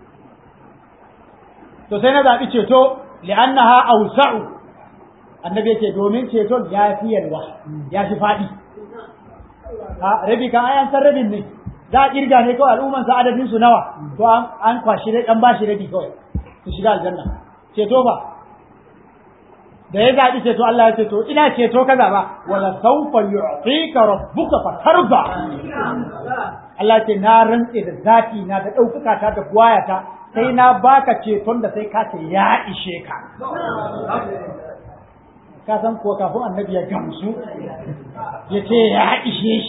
to sai na zabi ceto li'annaha awsa'u annabi yace domin ceton ya fi yalwa ya fi fadi a rabi kan ayan san rabin ne za a kirga ne kawai al'umman sa adadin su nawa to an kwashi dai dan bashi rabi kawai su shiga aljanna ceto ba da ya zaɓi ceto Allah ya ce to ina ceto kaza ba wala sawfa yu'tika rabbuka fatarda Allah ce na rantse da zati na da ɗaukaka ta da buwayata sai na baka ceton da sai ka ce ya ishe ka ka san ko kafin annabi ya gamsu ya ce ya ishe shi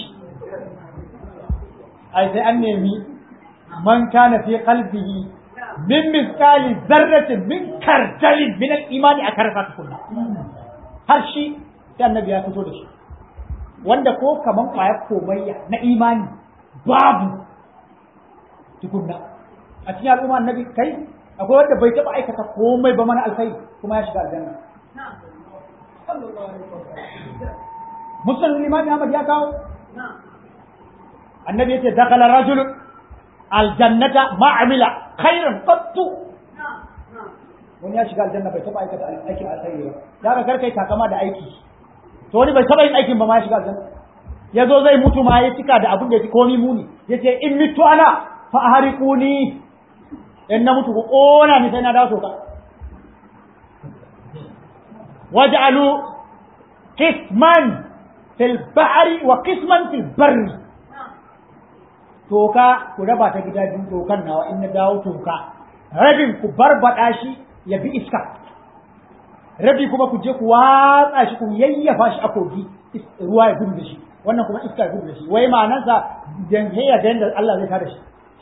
ai sai an nemi man kana fi qalbihi min misali zarratin min kartalin min al-imani a karfa tukunna har shi sai annabi ya fito da shi wanda ko kaman kwaya komayya na imani babu tukunna a cikin al'umma annabi kai akwai wanda bai taba aikata komai ba mana alkai kuma ya shiga aljanna musulun limami Ahmad ya kawo annabi yace dakala rajul aljannata ma'amila khairan qattu wani ya shiga aljanna bai taba aikata aikin alkhairi ba da ka karkai takama da aiki to wani bai taba yin aikin ba ma ya shiga aljanna ya zo zai mutu ma ya cika da abin da ya fi komi muni ya ce in mitu ana fa ahriquni in na mutu ku kona ni sai na dawo soka waj'alu qisman fil bahri wa qisman fil barri toka ku raba ta gida biyu tokan nawa in na dawo toka rabin ku barbada shi ya bi iska rabi kuma ku je ku watsa shi ku yayyafa shi a kogi ruwa ya gudu da shi wannan kuma iska ya gudu da shi wai ma'anarsa dan ya da yanda Allah zai kada shi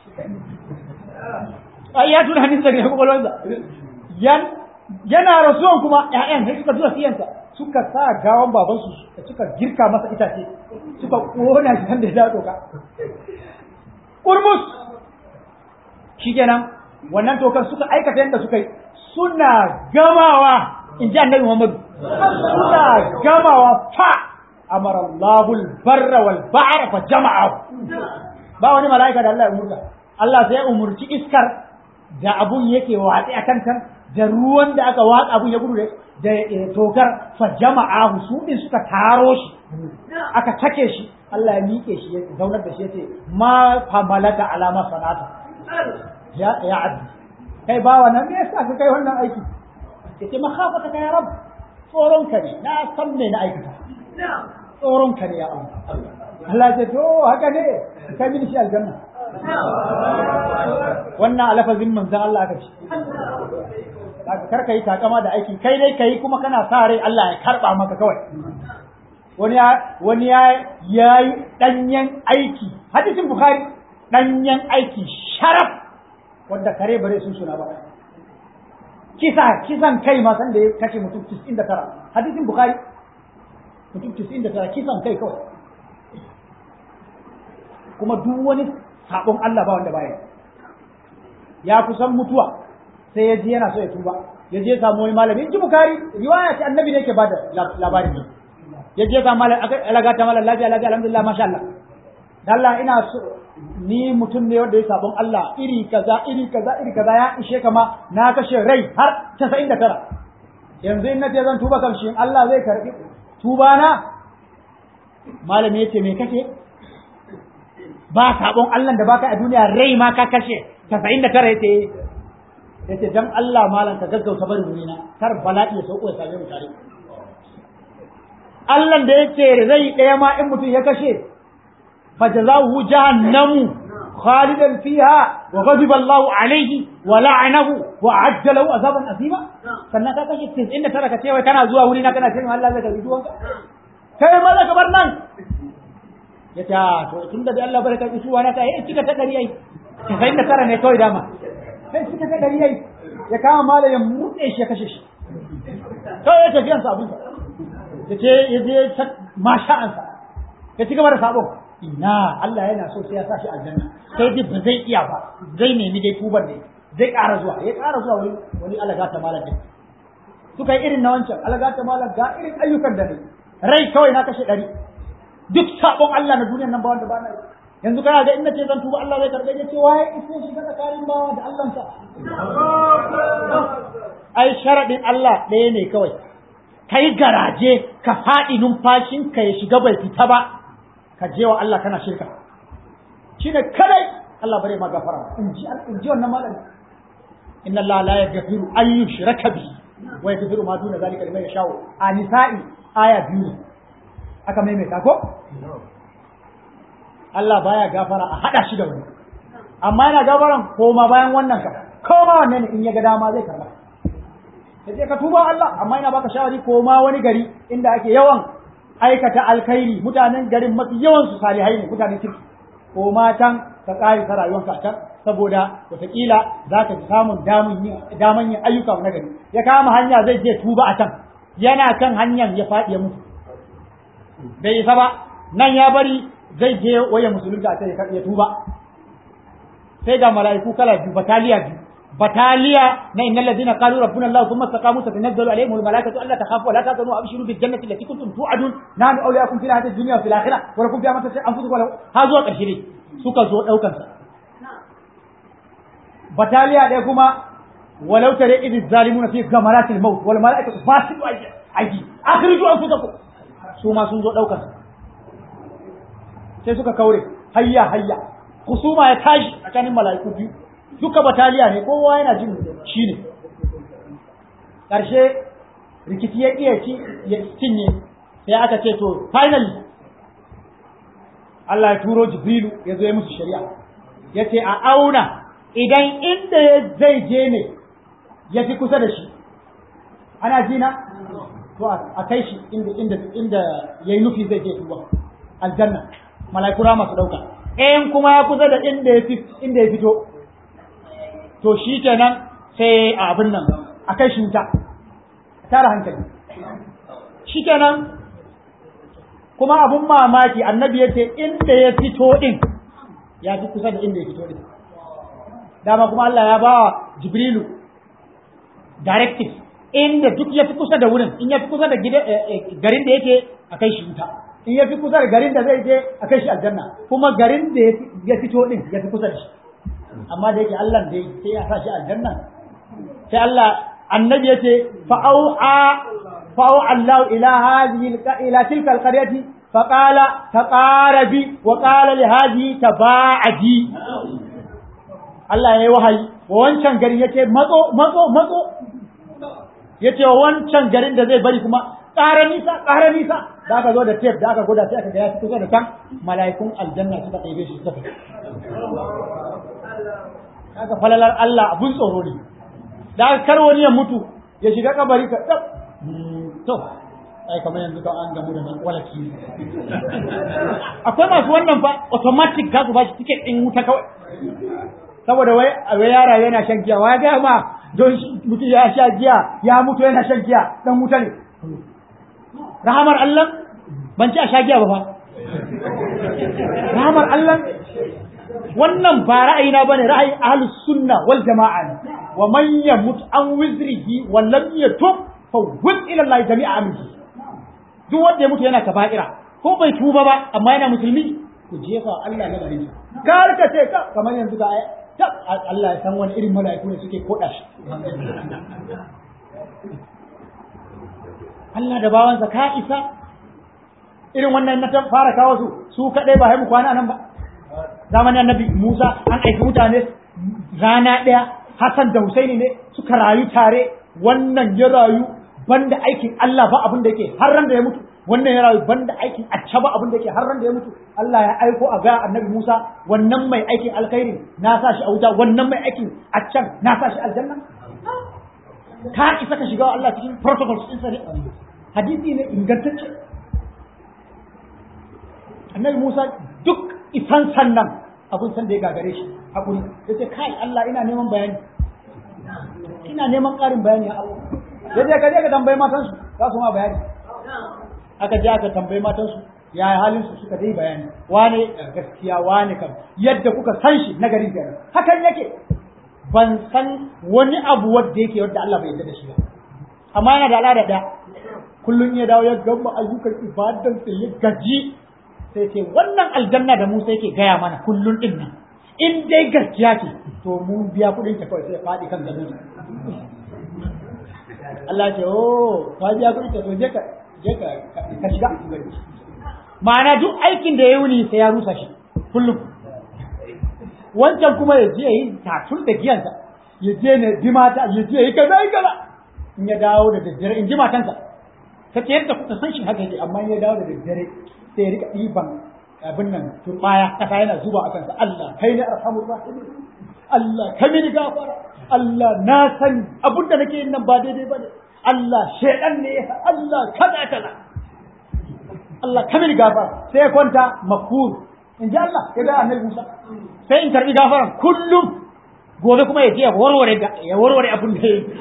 ai ya tuna hannun daga kwakwalwarsa yan yana rasuwan kuma ƴaƴan sai suka zuwa siyansa suka sa gawan babansu suka girka masa itace suka kona shi da ya doka urmus shikenan wannan tokan suka aikata yadda suka yi suna gamawa in ji annabi Muhammad suna gamawa fa amara Allahul barra wal ba'ra fa jama'a ba wani mala'ika da Allah ya umurta Allah sai ya umurci iskar da abun yake watsi a kankan da ruwan da aka watsa abun ya gudu da tokar fa jama'a su din suka taro shi aka take shi Allah ya miƙe shi ya zaunar da shi ya ce ma famalata alama sanata ya ya abdi kai bawa nan me yasa ka kai wannan aiki yace makhafata ka ya rab tsoron ka ne na san me na aikata tsoron ka ne ya Allah Allah ya ce to haka ne kai mini shi aljanna wannan alafazin manzon Allah aka ce kar ka yi takama da aiki kai dai kai kuma kana sa rai Allah ya karba maka kawai wani ya wani ya yayi danyen aiki hadisin bukhari danyen aiki sharaf wanda kare bare sun suna ba kisa kisan kai ma san da ya kashe mutum 99 hadisin bukhari mutum 99 kisan kai kawai kuma duk wani sabon Allah ba wanda baya ya kusan mutuwa sai ya ji yana so ya tuba ya je samu wani malami in ji bukari riwaya ce annabi ne yake bada labarin ne ya je samu malami aka alaga ta malam lafiya lafiya alhamdulillah masha Allah Allah ina so ni mutum ne wanda ya sabon Allah iri kaza iri kaza iri kaza ya ishe kama na kashe rai har 99 yanzu in nace zan tuba kan shi Allah zai karbi tuba na malami yace me kake ba sabon Allah da baka a duniya rai ma ka kashe 99 yace yace dan Allah malam ka gaggauta bari wurina kar bala'i ya sauko ya same mu tare Allah da yake rai ɗaya ma in mutum ya kashe fa jazahu jahannamu khalidan fiha wa ghadiba Allahu alayhi wa la'anahu wa ajja lahu azaban azima sannan ka kashe 99 ka ce wai kana zuwa wuri na kana cewa Allah zai karbi duwanka kai ma za ka bar nan ya ta to tun da Allah bar karbi duwa na kai kika ta dari ai sai da tara ne kawai dama sai kika ta dari ai ya kama malamin mutse shi ya kashe shi kawai ya tafiyan sa abin sa ya ce ya je masha'ansa ya ci gaba da sabon ina Allah yana so sai ya sa shi aljanna sai dai ba zai iya ba zai nemi dai tuban ne zai ƙara zuwa ya ƙara zuwa wani wani alaga ta malam din suka yi irin na wancan alaga ta malam ga irin ayyukan da ne rai kawai na kashe ɗari duk sabon Allah na duniyar nan ba wanda ba na yanzu kana ga in nace zan tuba Allah zai karɓe ya ce waye ise shi ga tsakanin bawa da Allah sa ai sharadin Allah ɗaya ne kawai ka yi garaje ka faɗi numfashinka ya shiga bai fita ba ka je wa Allah kana shirka shi ne kadai Allah bare ma gafara in ji in ji wannan malami inna Allah la yaghfiru an yushraka bihi wa yaghfiru ma duna zalika liman yasha a nisa'i aya biyu aka maimaita ko Allah baya gafara a hada shi da wani amma yana gafaran koma bayan wannan ka koma wannan ne in ya ga dama zai karba sai ka tuba Allah amma ina baka shawari ko ma wani gari inda ake yawan aikata alkhairi mutanen garin mafi yawan su salihai ne mutanen kirki ko ma can ka kare ta rayuwarka a can saboda wataƙila za ka samun daman yin ayyuka na gari ya kama hanya zai je tuba a can yana kan hanyar ya faɗi ya mutu bai isa ba nan ya bari zai je waya musulunta a can ya tuba sai ga mala'iku kala biyu bataliya biyu bataliya na innal ladina qalu rabbuna allah thumma istaqamu tatanazzalu alaihim al malaikatu alla takhafu wa la tahzanu wa abshiru bil jannati allati kuntum tu'adun nahnu awliyakum fil hayati dunya wa fil akhirah wa lakum fiha ma tasha anfusukum ha zuwa karshe ne suka zo daukan sa bataliya ɗaya kuma walau tare idh zalimuna fi gamaratil maut wal malaikatu basitu aidi akhriju anfusakum su ma sun zo daukan sa sai suka kaure hayya hayya kusuma ya tashi tsakanin mala'iku biyu duka bataliya ne kowa yana jin shi ne ƙarshe rikici ya iya ci ya cinye sai aka ce to finally Allah ya turo Jibrilu ya zo ya musu shari'a ya ce a auna idan inda zai je ne ya fi kusa da shi ana jina to a kai shi inda inda inda yayi nufi zai je tuba aljanna malaikura masu dauka in kuma ya kusa da inda ya inda ya fito to shi kenan sai a abin nan a kai shi wuta tara hankali shi kenan kuma abun mamaki annabi ya ce inda ya fito din ya fi kusa da inda ya fito din dama kuma Allah ya ba wa Jibrilu directive inda duk ya fi kusa da wurin in ya fi kusa da garin da yake a kai shi wuta in ya fi kusa da garin da zai je a kai shi aljanna kuma garin da ya fito din ya fi kusa da shi amma da yake Allah da sai ya sa shi aljanna sai Allah annabi yace fa'au'a fa'au Allah ila hadhihi ila tilka alqaryati faqala taqarabi wa qala li hadhihi taba'adi Allah yayi wahayi wa wancan garin yace matso matso matso yace wa wancan garin da zai bari kuma ƙara nisa ƙara nisa da aka zo da tape da aka gwada sai aka ga ya fi kusa da kan mala'ikun aljanna suka ɗebe shi suka kaga falalar Allah abun tsoro ne da kar wani ya mutu ya shiga kabari ka tsaf to ai kamar yanzu kan an gamu da nan walaki akwai masu wannan fa automatic za su ba shi ticket din wuta kawai saboda wai wai yara yana shan giya wai ga ma don mutum ya sha giya ya mutu yana shan giya dan wuta ne rahamar Allah ban ci a sha giya ba fa rahamar Allah wannan ba ra'ayina bane ra'ayin ahlus sunna wal jama'a ne wa man yamut an wizrihi wa lam yatub fa wud ila Allah jami'a amri duk wanda ya mutu yana kaba'ira ko bai tuba ba amma yana musulmi ku jefa Allah na garin kar ka ce ka kamar yanzu ga Allah ya san wani irin mala'iku ne suke koda shi Allah da bawansa ka isa irin wannan na fara kawo su su kadai ba haimu kwana nan ba zamanin annabi Musa an aiki mutane rana ɗaya Hassan da Husaini ne suka rayu tare wannan ya rayu banda aikin Allah ba abin da yake har ran da ya mutu wannan ya rayu banda aikin acca ba abin da yake har ran da ya mutu Allah ya aiko a ga Annabi Musa wannan mai aikin alkhairi na sa shi a wuta wannan mai aikin accan na sa shi aljanna ka isa ka shiga Allah cikin protocols din sa ne hadisi ne ingantacce Annabi Musa duk isan sannan abun san da ya gagare shi hakuri yace kai Allah ina neman bayani ina neman ƙarin bayani a Allah yace ka je ka tambayi matansu za su ma bayani aka je aka tambayi matansu ya halin su suka dai bayani wane gaskiya wane kam yadda kuka san shi na garin kenan hakan yake ban san wani abu wanda yake wanda Allah bai yarda da shi ba amma yana da al'ada da kullun ya dawo ya gama ayyukan ibadan sa ya gaji sai ce wannan aljanna da Musa yake gaya mana kullun din nan in dai gaskiya ce to mun biya kuɗin ta kawai sai faɗi kan gado Allah ce oh ka biya kuɗin ta to je ka je ka ka shiga ma'ana duk aikin da ya wuni sai ya rusa shi kullum wancan kuma ya je yi tatul da giyansa ya je ne bi mata ya je yi kaza yi kaza in ya dawo da daddare in ji matansa ta ce yadda kuka san shi haka yake amma in ya dawo da daddare sai ya rika ɗiban abin nan turbaya kasa yana zuba a kansa Allah kai ne arhamur rahimin Allah kai mini gafara Allah na san abin da nake yin nan ba daidai bane Allah shedan ne Allah kaza kaza Allah kai mini gafara sai ya kwanta makur in ji Allah ya ga annabi Musa sai in karbi gafaran kullum gobe kuma ya je ya warware ya warware abin da yake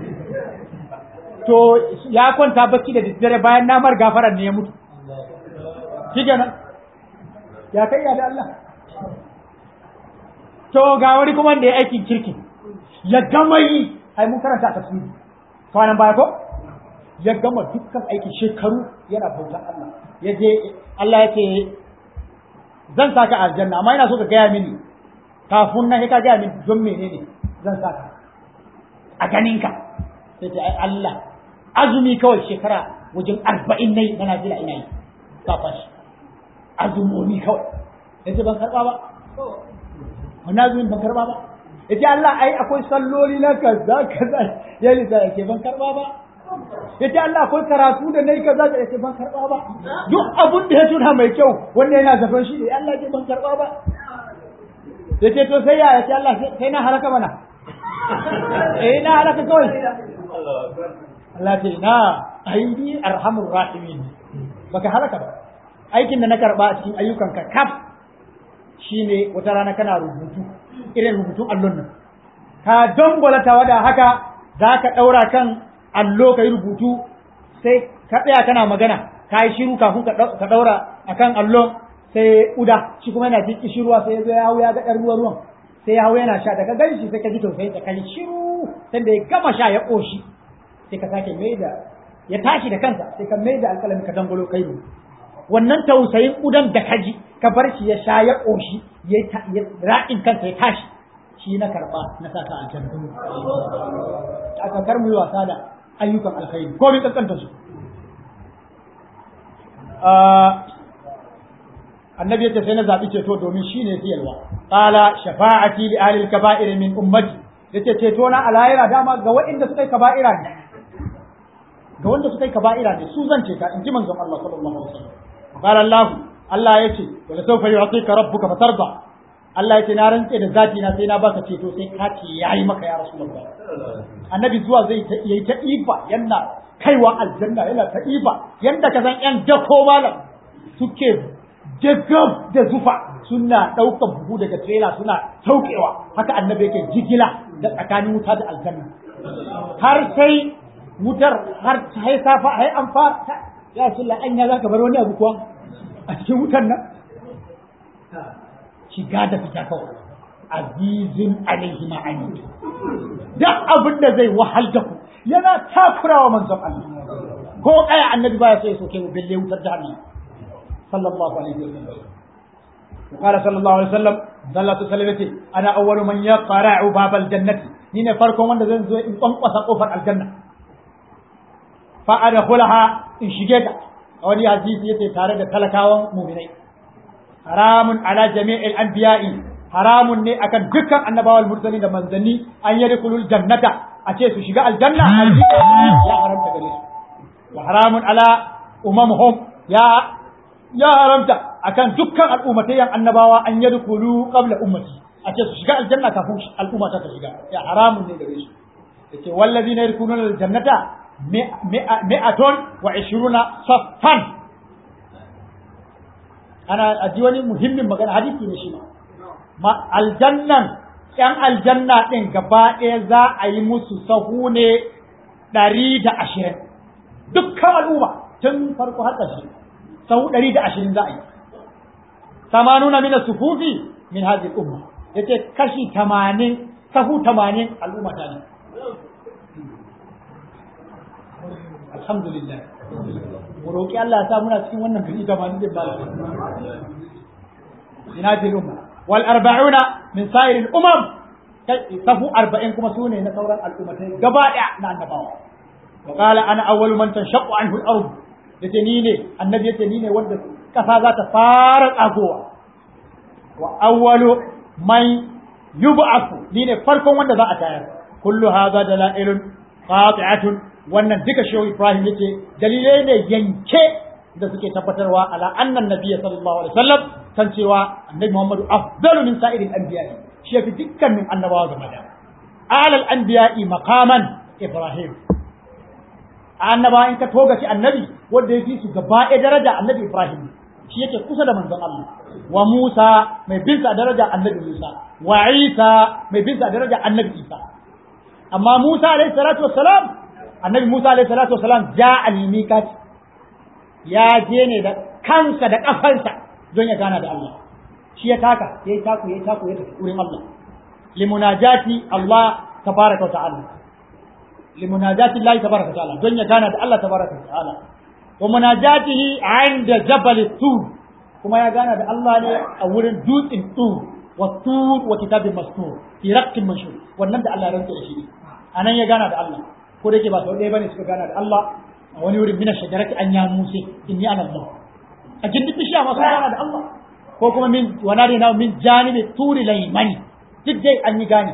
to ya kwanta bacci da daddare bayan namar gafaran ne ya mutu shi kenan ya kai ya da Allah to ga wani kuma da ya aikin kirki ya gama yi ai mun karanta a tafsiri kwanan baya ko ya gama dukkan aikin shekaru yana bautan Allah ya je Allah ya ce zan saka aljanna amma ina so ka gaya mini kafin nan ka gaya mini don menene zan saka a ganinka sai ce ai Allah azumi kawai shekara wajen arba'in na yi na Najeriya ina yi kafa shi azumomi kawai ya ce ban karɓa ba wani azumin ban karɓa ba ya ce Allah ai akwai salloli na kaza kaza ya lisa ya ce ban karɓa ba ya ce Allah akwai karatu da na yi kaza ya ce ban karɓa ba duk abun da ya tuna mai kyau wanda yana zafin shi ne Allah ya ce ban karɓa ba ya ce to sai ya ya ce Allah sai na halaka mana eh na halaka kawai Allah ce na aidi arhamur rahimin baka halaka ba aikin da na karba a cikin ayyukanka kaf shine wata rana kana rubutu irin rubutun allon nan ka dangwala tawada haka za ka ɗaura kan allo ka yi rubutu sai ka tsaya kana magana ka yi shiru kafin ka ɗaura a kan allon sai uda shi kuma yana jin ruwa sai ya zo ya hau ya ga ɗan ruwa ruwan sai ya hau yana sha daga gan shi sai ka ji tausayin ka yi shiru sai da ya gama sha ya ƙoshi sai ka sake mai da ya tashi da kansa sai ka mai da alƙalami ka dangwalo kai rubutu wannan tausayin udan da kaji ka bar shi ya sha ya ƙoshi ya ra'in kansa ya tashi shi na karɓa na sa ka aljanna a kakar mu yi wasa da ayyukan alkhairi ko mai kankanta su annabi yace sai na zaɓi ceto domin shi ne siyarwa qala shafa'ati li ahli al-kaba'ir min ummati yace ceto na alayira dama ga waɗanda suka yi kaba'ira ne ga wanda suka yi kaba'ira ne su zan ceta in ji manzon Allah sallallahu alaihi wasallam قال الله Allah ya ce wala sawfa yu'tika rabbuka fatarda Allah ya ce na rantse da zati na sai na baka ceto sai ka ce yayi maka ya rasulullah annabi zuwa zai ta yayi ta ifa yana kaiwa aljanna yana ta ifa yanda ka san yan dako malam suke jagab da zufa suna ɗaukar buhu daga trailer suna saukewa haka annabi yake jigila da tsakanin wuta da aljanna har sai wutar har sai safa ai an fara ya ce la'anya za ka bar wani abu kuwa a cikin wutan nan shiga da fita kawai azizin alaihi ma'ani duk abin da zai wahal da ku yana takurawa manzon Allah ko kaya annabi baya so ya soke mu bille wutar jahannam sallallahu alaihi wasallam وقال صلى الله عليه وسلم صلى الله عليه وسلم انا اول من يقرع باب الجنه ni ne farkon wanda zan zo in kwankwasa kofar aljanna fa adkhulaha in shige ta a wani hadisi yace tare da talakawan mu'minai haramun ala jami'il anbiya'i haramun ne akan dukkan annabawa mursalin da manzanni an yadkhulul jannata a ce su shiga aljanna ya haramta gare su wa haramun ala umamhum ya ya haramta akan dukkan al'ummatayen annabawa an yadkhulu qabla ummati a ce su shiga aljanna kafin al'umma ta shiga ya haramun ne gare su yace wallazina yadkhuluna aljannata mi'atun wa 20 saffan ana aji wani muhimmin magana hadisi ne shi ma aljannan ‘yan aljanna ɗin gaba ɗaya za a yi musu sahu ne ɗari da ashirin dukkan al'umma tun farko har ƙarshe sahu ɗari da ashirin za a yi samanuna mina sufufi min hazi umma ya ce kashi tamanin sahu tamanin al'umma ta ne alhamdulillah mu roƙi Allah ya sa muna cikin wannan gari tamanin din ba ina jin umma wal arba'una min sa'iril umam safu arba'in kuma sune na sauran al'ummatai gaba daya na annabawa wa qala ana awwalu man tanshaqqu anhu al-ard yace ni ne annabi yace ni ne wanda kasa za ta fara tsagowa wa awwalu man yub'athu ni ne farkon wanda za a tayar kullu hadha dalailun qati'atun wannan duka shehu ibrahim yace dalilai ne yanke da suke tabbatarwa ala annan nabiyyi sallallahu alaihi wasallam kan cewa annabi Muhammadu afdalu min sa'iril anbiya shi yafi dukkanin annabawa game da alal anbiya'i maqaman ibrahim annabawa in ka toga shi annabi wanda yafi su gaba ɗaya daraja annabi ibrahim shi yake kusa da manzon Allah wa Musa mai bin sa daraja annabi Musa wa Isa mai bin sa daraja annabi Isa amma Musa alaihi salatu wassalam annabi Musa alaihi salatu wassalam ja al-miqat ya je ne da kansa da kafansa don ya gana da Allah shi ya taka ya yi taku ya yi taku ya tafi wurin Allah limunajati Allah tabaraka wa ta'ala limunajati Allah tabaraka wa ta'ala don ya gana da Allah tabaraka wa ta'ala wa munajatihi 'inda jabal tur kuma ya gana da Allah ne a wurin dutsen tur wa tur wa kitabin mastur fi raqtin mashhur wannan da Allah ya rantsa da shi anan ya gana da Allah ko da yake ba sau ɗaya bane suka gana da Allah a wani wurin mina shajarati an ya musa inni ana Allah a gindin bishiya masu gana da Allah ko kuma min wana na min janibi turi laimani duk dai an yi gane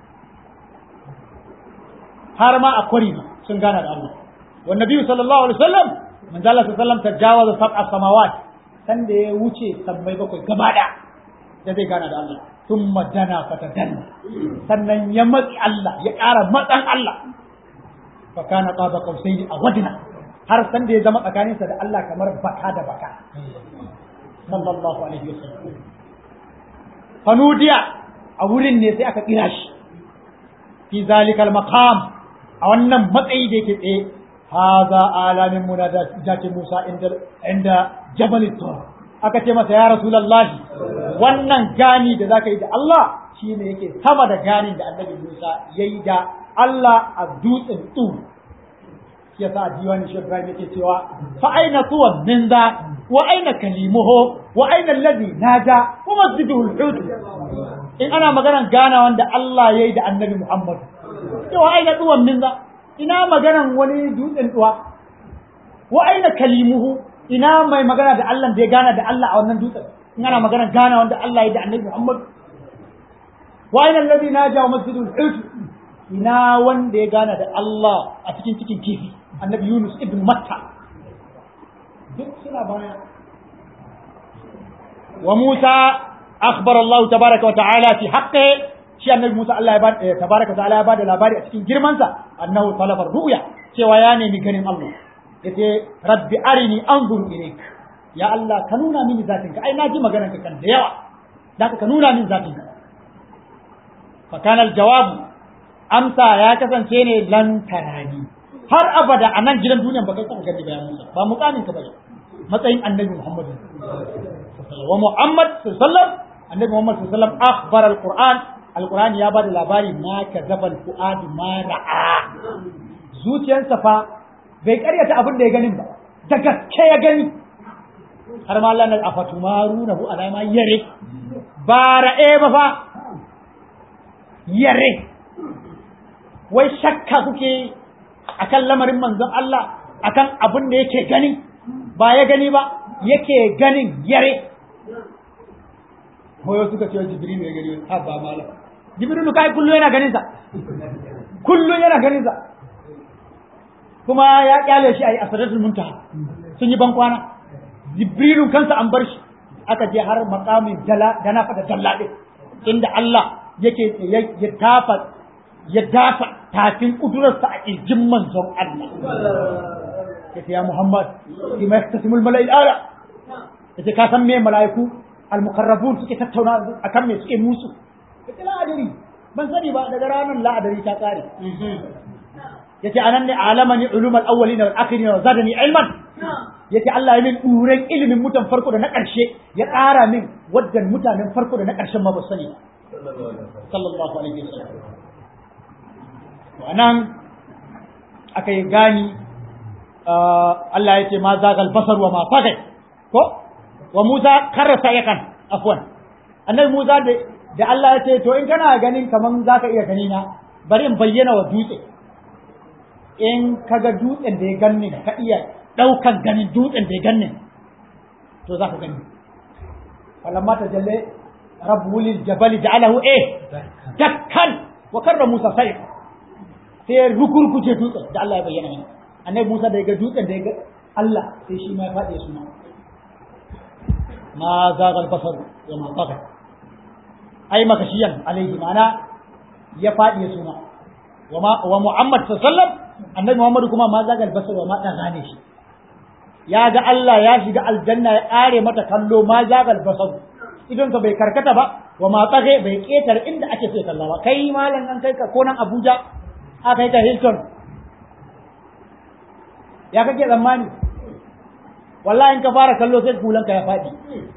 har ma a kwari sun gana da Allah wa nabi sallallahu alaihi wasallam man zalla sallallahu tajawaza sab'a samawat san da ya wuce sammai bakwai gaba da da zai gana da Allah thumma dana fatadanna sannan ya matsi Allah ya ƙara matsan Allah fa kana qaba qausaini a wadna har san da ya zama tsakaninsa da Allah kamar baka da baka sallallahu alaihi wasallam fanudiya a wurin ne sai aka kira shi fi zalikal maqam a wannan matsayi da yake tsaye haza alamin munajati Musa inda inda Jabal Tur aka ce masa ya Rasulullahi wannan gani da zaka yi da Allah shine yake sama da ganin da Annabi Musa yayi da Allah a dutsen Tur yasa a diwani shi Ibrahim yake cewa fa aina tuwa min za wa aina kalimuhu wa aina alladhi naja wa masjiduhu al-hud in ana maganan gana wanda Allah yayi da Annabi Muhammad to aina tuwa min za ina maganan wani dutsen tuwa wa aina kalimuhu ina mai magana da Allah da ya gana da Allah a wannan dutsen in ana maganan gana wanda Allah yayi da Annabi Muhammad wa aina alladhi naja wa masjiduhu al-hud ina wanda ya gana da Allah a cikin cikin kifi annabi Yunus ibn Matta duk suna baya wa Musa akhbar Allah tabaraka wa ta'ala fi haqqi shi annabi Musa Allah ya bada tabaraka wa ta'ala ya bada labari a cikin girman sa annahu talaba ru'ya cewa ya nemi ganin Allah yace rabbi arini anzur ilayk ya Allah ka nuna mini zatin ka ai na ji maganar ka kan da yawa da ka nuna mini zatin ka fa kana al-jawab amsa ya kasance ne lan tarani har abada a nan gidan duniya ba kai kuma gani bayan Musa ba mukamin ka bane matsayin annabi Muhammad wa Muhammad sallallahu annabi Muhammad sallallahu akhbar alquran alquran ya bada labari ma kazaba alfuad ma ra'a zuciyarsa fa bai karyata abin da ya ganin ba da gaske ya gani har ma Allah na afatumaru na bu alama yare ba ra'e ba fa yare wai shakka kuke akan lamarin manzon Allah akan abin da yake gani ba ya gani ba yake ganin yare hoyo suka ce jibril ya gani ha ba malam jibril kai kullu yana ganin sa kullu yana ganin sa kuma ya kyale shi a asadatul muntaha sun yi ban kwana jibrilu kansa an bar shi aka je har makamin dala da na fada dalla din inda Allah yake ya tafa ya dafa tafin kudurarsa a kirjin manzon Allah yace ya Muhammad bima yaktasimul mala'il ala yace ka san me mala'iku al-muqarrabun suke tattauna akan me suke musu yace la adari ban sani ba daga ranar la adari ta kare yace anan ne alamani ulumul awwalin wal akhirin wa zadani ilman yace Allah ya min duren ilimin mutan farko da na ƙarshe ya ƙara min waddan mutanen farko da na ƙarshen ma ba sani sallallahu alaihi wasallam to anan aka yi gani Allah ya ce ma zagal basar wa ma fagai ko wa Musa karrasa yakan afwan annabi Musa da da Allah ya ce to in kana ganin kaman zaka iya gani na bari in bayyana wa dutse in kaga dutsen da ya ganni ka iya daukan ganin dutsen da ya ganni to zaka gani falamma tajalle rabbul jabal ja'alahu eh dakkan wa karra Musa sai sai rukurkuce dutsen da Allah ya bayyana mana annabi Musa da ya ga dutsen da ya ga Allah sai shi ma ya faɗi ya suna ma zagal basar wa ma taga ai makashiyan alaihi mana ya faɗi ya suna wa ma wa Muhammad sallallahu alaihi wasallam annabi Muhammad kuma ma zagal basar wa ma taga ne shi ya ga Allah ya shiga aljanna ya ƙare mata kallo ma zagal basar idan ka bai karkata ba wa ma tsage bai ketar inda ake so kalla ba kai malam an kai ka ko nan Abuja aka yi ta Hilton ya kake tsammani wallahi in ka fara kallo sai kulanka ya faɗi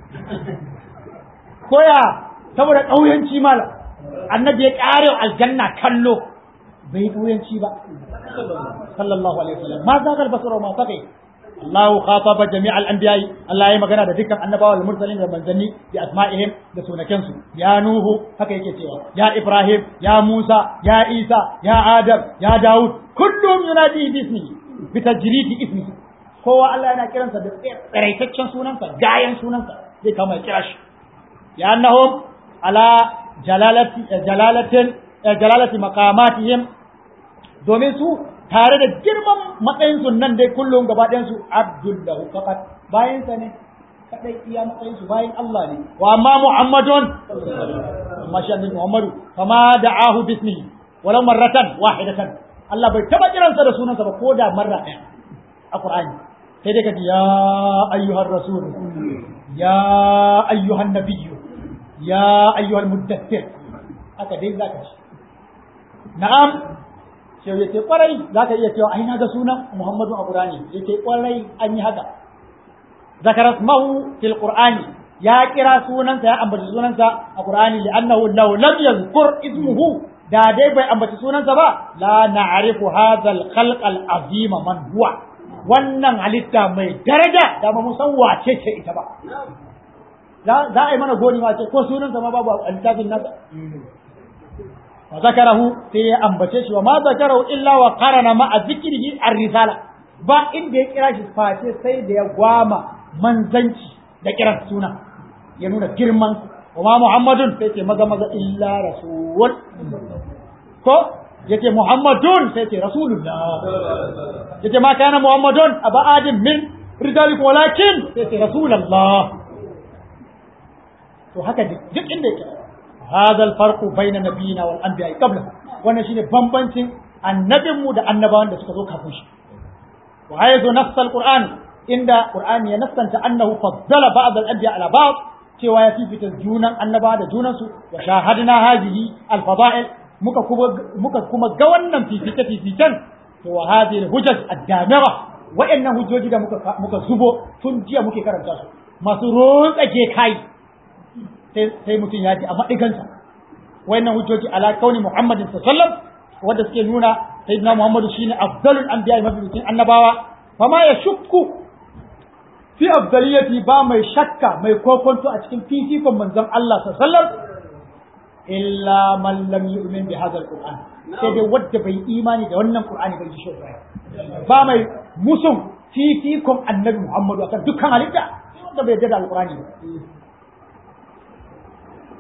koya saboda ƙauyanci mala annabi ya ƙare aljanna kallo bai ƙauyanci ba sallallahu alaihi wasallam ma zagal basara ma fakai Allah khataba jami' al-anbiya Allah ya magana da dukkan annabawa da mursalin da manzanni bi asma'ihim da sunakensu ya nuhu haka yake cewa ya ibrahim ya musa ya isa ya adam ya daud kullum yunadi bismi bi tajridi ismi kowa Allah yana kiransa da tsiraitaccen sunansa gayan sunansa zai kama ya kira shi ya annahum ala jalalati jalalatin jalalati maqamatihim domin su tare da girman matsayin su nan dai kullum gaba ɗayan su abdullahu faqat bayan sa ne kadai iya matsayin su bayan Allah ne wa amma muhammadun amma shi annabi muhammadu kama da'ahu bismihi walau marratan wahidatan Allah bai taba kiransa da sunansa ba ko da marra ɗaya a Qur'ani sai dai ka ji ya ayyuhar rasul ya ayyuhan nabiyyu ya ayyuhal muddathir haka dai zaka ci na'am sai yace kwarai zaka iya cewa ai na ga sunan Muhammadu a Qur'ani yace kwarai an yi haka zakara ismahu fil Qur'ani ya kira sunansa ya ambaci sunansa a Qur'ani li'annahu law lam yadhkur ismuhu da dai bai ambaci sunansa ba la na'rifu hadha al-khalq al-azima man huwa wannan halitta mai daraja da ba mu san wace ce ita ba za a yi mana goni ma ce ko sunansa ma babu a littafin nasa wa zakarahu sai ya ambace shi wa ma zakarahu illa wa qarana ma zikrihi ar-risala ba inda ya kira shi face sai da ya gwama manzanci da kiran suna ya nuna girman wa ma muhammadun sai ce maza maza illa rasul ko yace muhammadun sai ce rasulullah yace ma kana muhammadun aba adin min rijalikum walakin sai ce rasulullah to haka duk inda yake هذا الفرق بين نبينا والانبياء قبله wannan shine bambancin annabinmu da annabawan da suka zo kafin shi wa haythu nafs alquran inda qur'ani ya nassanta annahu faddala ba'd al-anbiya ala ba'd cewa ya fifita junan annabawa da junan su wa shahadna hadhihi al-fada'il muka kuma muka kuma ga wannan fifita fifitan to wa hadhihi al-hujaj ad-damira wa'annan hujjoji da muka muka zubo tun jiya muke karanta su masu rotsake kai sai mutum ya ji a maɗigansa wayannan hujjoji ala kauni muhammadin sallam wanda suke nuna sayyidina muhammadu shine afdalul anbiya mabiyin annabawa fama ya shukku fi afdaliyati ba mai shakka mai kokonto a cikin fifikon manzon Allah sallam illa man lam yu'min bi hadha alquran sai dai wanda bai imani da wannan qur'ani bai shi ba mai musun fifikon annabi muhammadu akan dukkan halitta wanda bai yarda da alqurani ba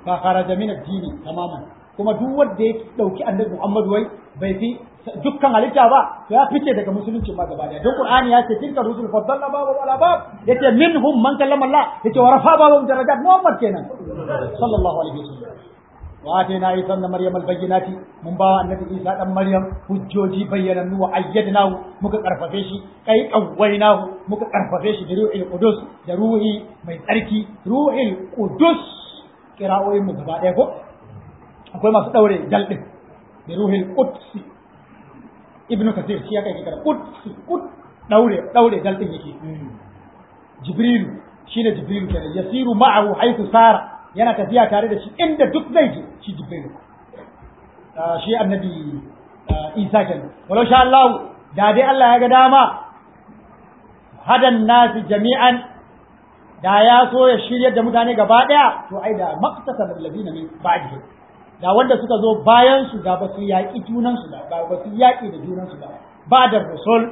fa kharaja min ad-dini tamaman kuma duk wanda ya dauki annabi Muhammad wai bai fi dukkan halitta ba to ya fice daga musulunci ma gaba daya don Qur'ani ya ce tilka rusul faddalna babu wala bab yace minhum man kallama Allah yace wa rafa babu darajat Muhammad kenan sallallahu alaihi wasallam wa atayna isa ibn maryam al-bayyinati mun bawa annabi isa dan maryam hujjoji bayyanannu wa ayyadnahu muka karfafe shi kai qawwainahu muka karfafe shi da ruhil qudus da ruhi mai tsarki ruhil qudus kira'o'in mu gaba daya ko akwai masu daure dal din da ruhil quds ibn kathir shi ya kai kira quds qud daure daure dal din yake jibril shine jibril kenan yasiru ma'ahu haythu sara yana tafiya tare da shi inda duk zai je shi jibril shi annabi isa kenan walau sha Allah da dai Allah ya ga dama hadan nasi jami'an da ya so ya shirya da mutane gaba daya to ai da maqtasa alladhina min ba'dihi da wanda suka zo bayan su da ba su yaƙi junan su da ba su yaƙi da junan su ba ba da rasul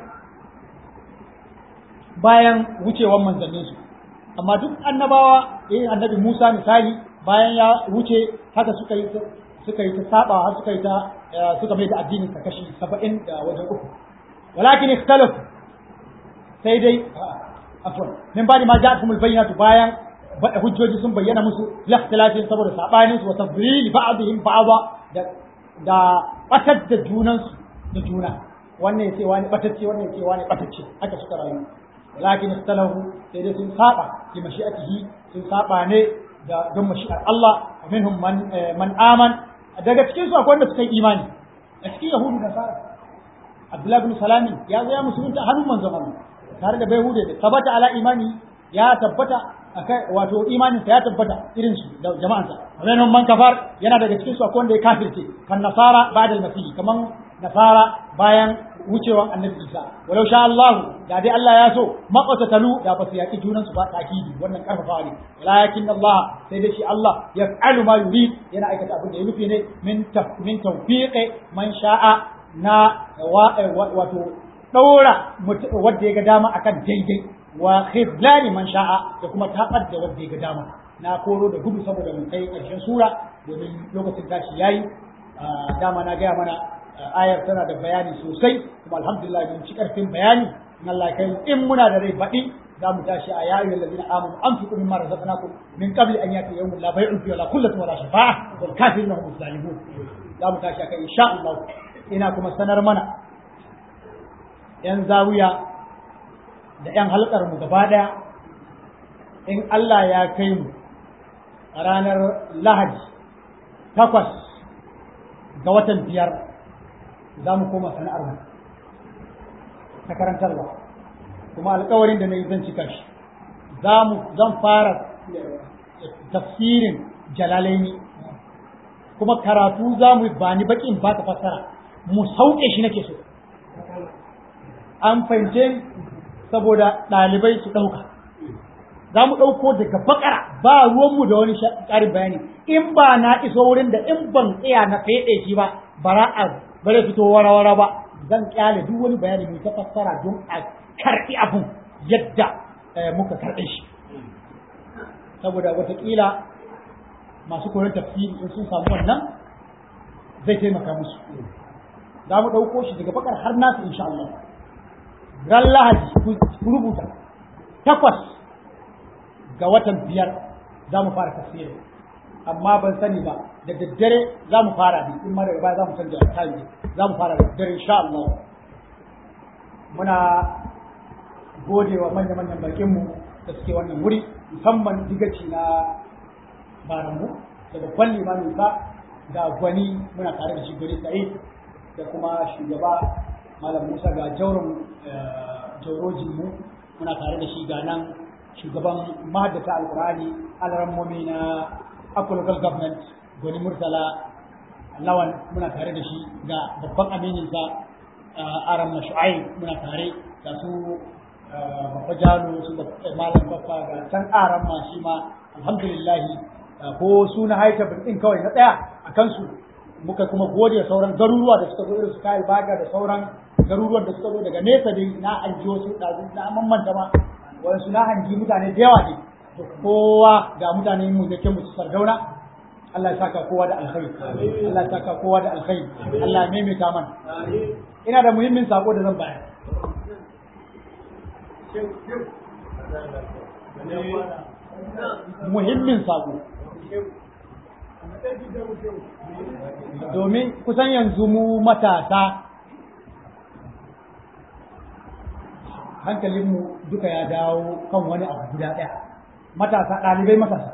bayan wucewan manzannin su amma duk annabawa eh annabi Musa misali bayan ya wuce haka suka yi suka yi ta saba har suka yi ta suka mai da addinin sa kashi 70 da wajen uku walakin ikhtalaf sai dai afwan min bani ma ja'akumul bayyinatu bayan hujjoji sun bayyana musu laftilafin saboda sabanin su wa tadlil ba'dihim ba'da da da batar da junan su da juna wannan yace wani batacce wannan yace wani batacce haka suka rayu walakin ikhtalahu sai dai sun saba li mashi'atihi sun saba ne da don mashi'ar Allah minhum man man aman daga cikin su akwai wanda suka yi imani a cikin yahudu da sara Abdullahi bin Salami ya zo ya musulunta hannun manzon Allah tare da bai hude da tabbata ala imani ya tabbata akai wato imanin sa ya tabbata irin su da jama'ansa minhum man kafar yana daga cikin su akwai wanda ya kafirce kan nasara ba'da al-masih kaman nasara bayan wucewan annabi Isa walau sha Allah da dai Allah ya so maqatatalu da ba su yaki junan su ba takidi wannan karfafa ne walakin Allah sai dai shi Allah yaf'alu ma yurid yana aikata abin da ya nufi ne min min tawfiqi man sha'a na wato daura wanda ya ga dama akan daidai wa khidlani man sha'a da kuma tabar da wanda ya ga dama na koro da gudu saboda mun kai karshen sura domin lokacin tashi yayi dama na gaya mana ayar tana da bayani sosai kuma alhamdulillah mun ci karfin bayani in Allah kai in muna da rai baɗi za mu tashi a yayin ladina amanu anfiqu mimma razaqnakum min qabli an yati yawmun la bay'un fihi wala khullatun wala shafa'a wal kafiruna hum zalimun za mu tashi kai insha Allah ina kuma sanar mana yan zawiya da yan halkar mu gaba daya in Allah ya kai mu a ranar Lahadi takwas ga watan biyar za mu koma sana'ar mu ta karantarwa kuma alkawarin da na yi zan cika shi zan fara tafsirin jalalaini kuma karatu za mu ba ni bakin ba ta fassara mu sauke shi nake so an fahimce saboda ɗalibai su ɗauka za mu ɗauko daga bakara ba ruwanmu da wani ƙarin bayani in ba na iso wurin da in ban tsaya na feɗe shi ba bara a bare fito wara-wara ba zan kyale duk wani bayani mai ta fassara don a karɓi abun yadda muka karɓe shi saboda watakila masu koyon tafsiri in sun samu wannan zai taimaka musu za mu ɗauko shi daga bakar har nasu insha Allah ran lahadi ku rubuta takwas ga watan biyar za mu fara tafsiri amma ban sani ba da daddare za mu fara ne in ma daga baya za mu canja time za mu fara da daddare insha Allah muna gode wa manya-manyan bakinmu da suke wannan wuri musamman digaci na baranmu da babban limamin sa da gwani muna tare da shi gwani sa'id da kuma shugaba malam musa ga jaurin jaurojinmu muna tare da shi ga nan shugaban mahaddata alkurani alarammomi na Akwa local government gwani murtala lawan muna tare da shi ga babban amininsa aram na shu'ai muna tare da su babba jalo su malam babba ga can aram ma shi ma alhamdulillah ko su na haita din kawai na tsaya a kansu muka kuma gode sauran garuruwa da suka zo irin su kayan baga da sauran garuruwan da suka zo daga nesa dai na hanji wasu ɗazu na mamanta ma wasu na hanji mutane da yawa ne to kowa ga mutane mu da ke musu sardauna Allah ya saka kowa da alkhairi Allah ya saka kowa da alkhairi Allah ya maimaita mana ina da muhimmin sako da zan bayar muhimmin sako domin kusan yanzu mu matasa hankalinmu duka ya dawo kan wani abu guda ɗaya matasa ɗalibai matasa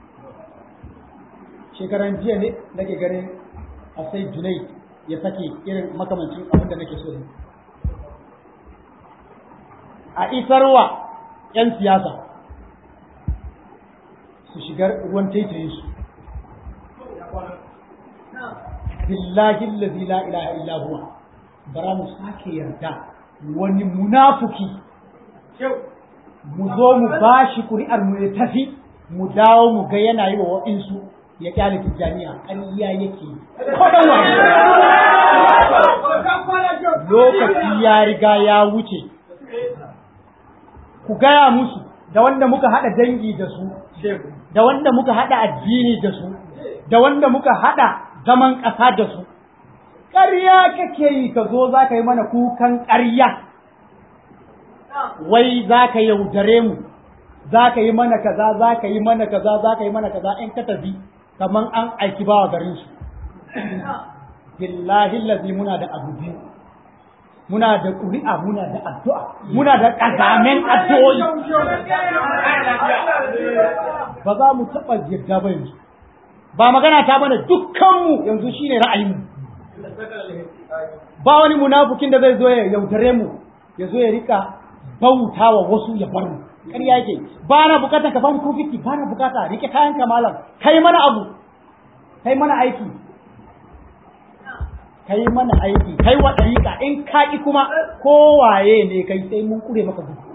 shekaran jiya ne nake ganin a sai junai ya sake irin makamancin abin da nake so ne a isarwa 'yan siyasa su shigar ruwan taitayin su billahi allazi la ilaha illa huwa bara mu sake yarda wani munafuki mu zo mu bashi kuri'ar mu ya tafi mu dawo mu ga yana yi wa wa'insu ya kyale tijjaniya ƙarya yake kwaɗan wani lokaci ya riga ya wuce ku gaya musu da wanda muka haɗa dangi da su da wanda muka haɗa addini da su da wanda muka haɗa zaman ƙasa da su ƙarya kake yi ka zo za ka yi mana kukan ƙarya wai za ka yaudare mu za ka yi mana kaza za ka yi mana kaza za ka yi mana kaza in ka tafi kaman an aiki bawa garin su billahi lazi muna da abu biyu muna da ƙuri'a muna da addu'a muna da ƙazamen addu'o'i ba za mu taɓa yarda ba yanzu ba magana ta bane dukkanmu yanzu shine ra'ayinmu ba wani munafukin da zai zo ya yaudare mu ya zo ya rika bauta wa wasu ya bar mu ƙarya yake ba na bukata ka ban kufiti ba na bukata rike kayan kamalan kai mana abu kai mana aiki kai mana aiki kai wa ɗariƙa in ka ƙi kuma kowaye ne kai sai mun kure maka gudu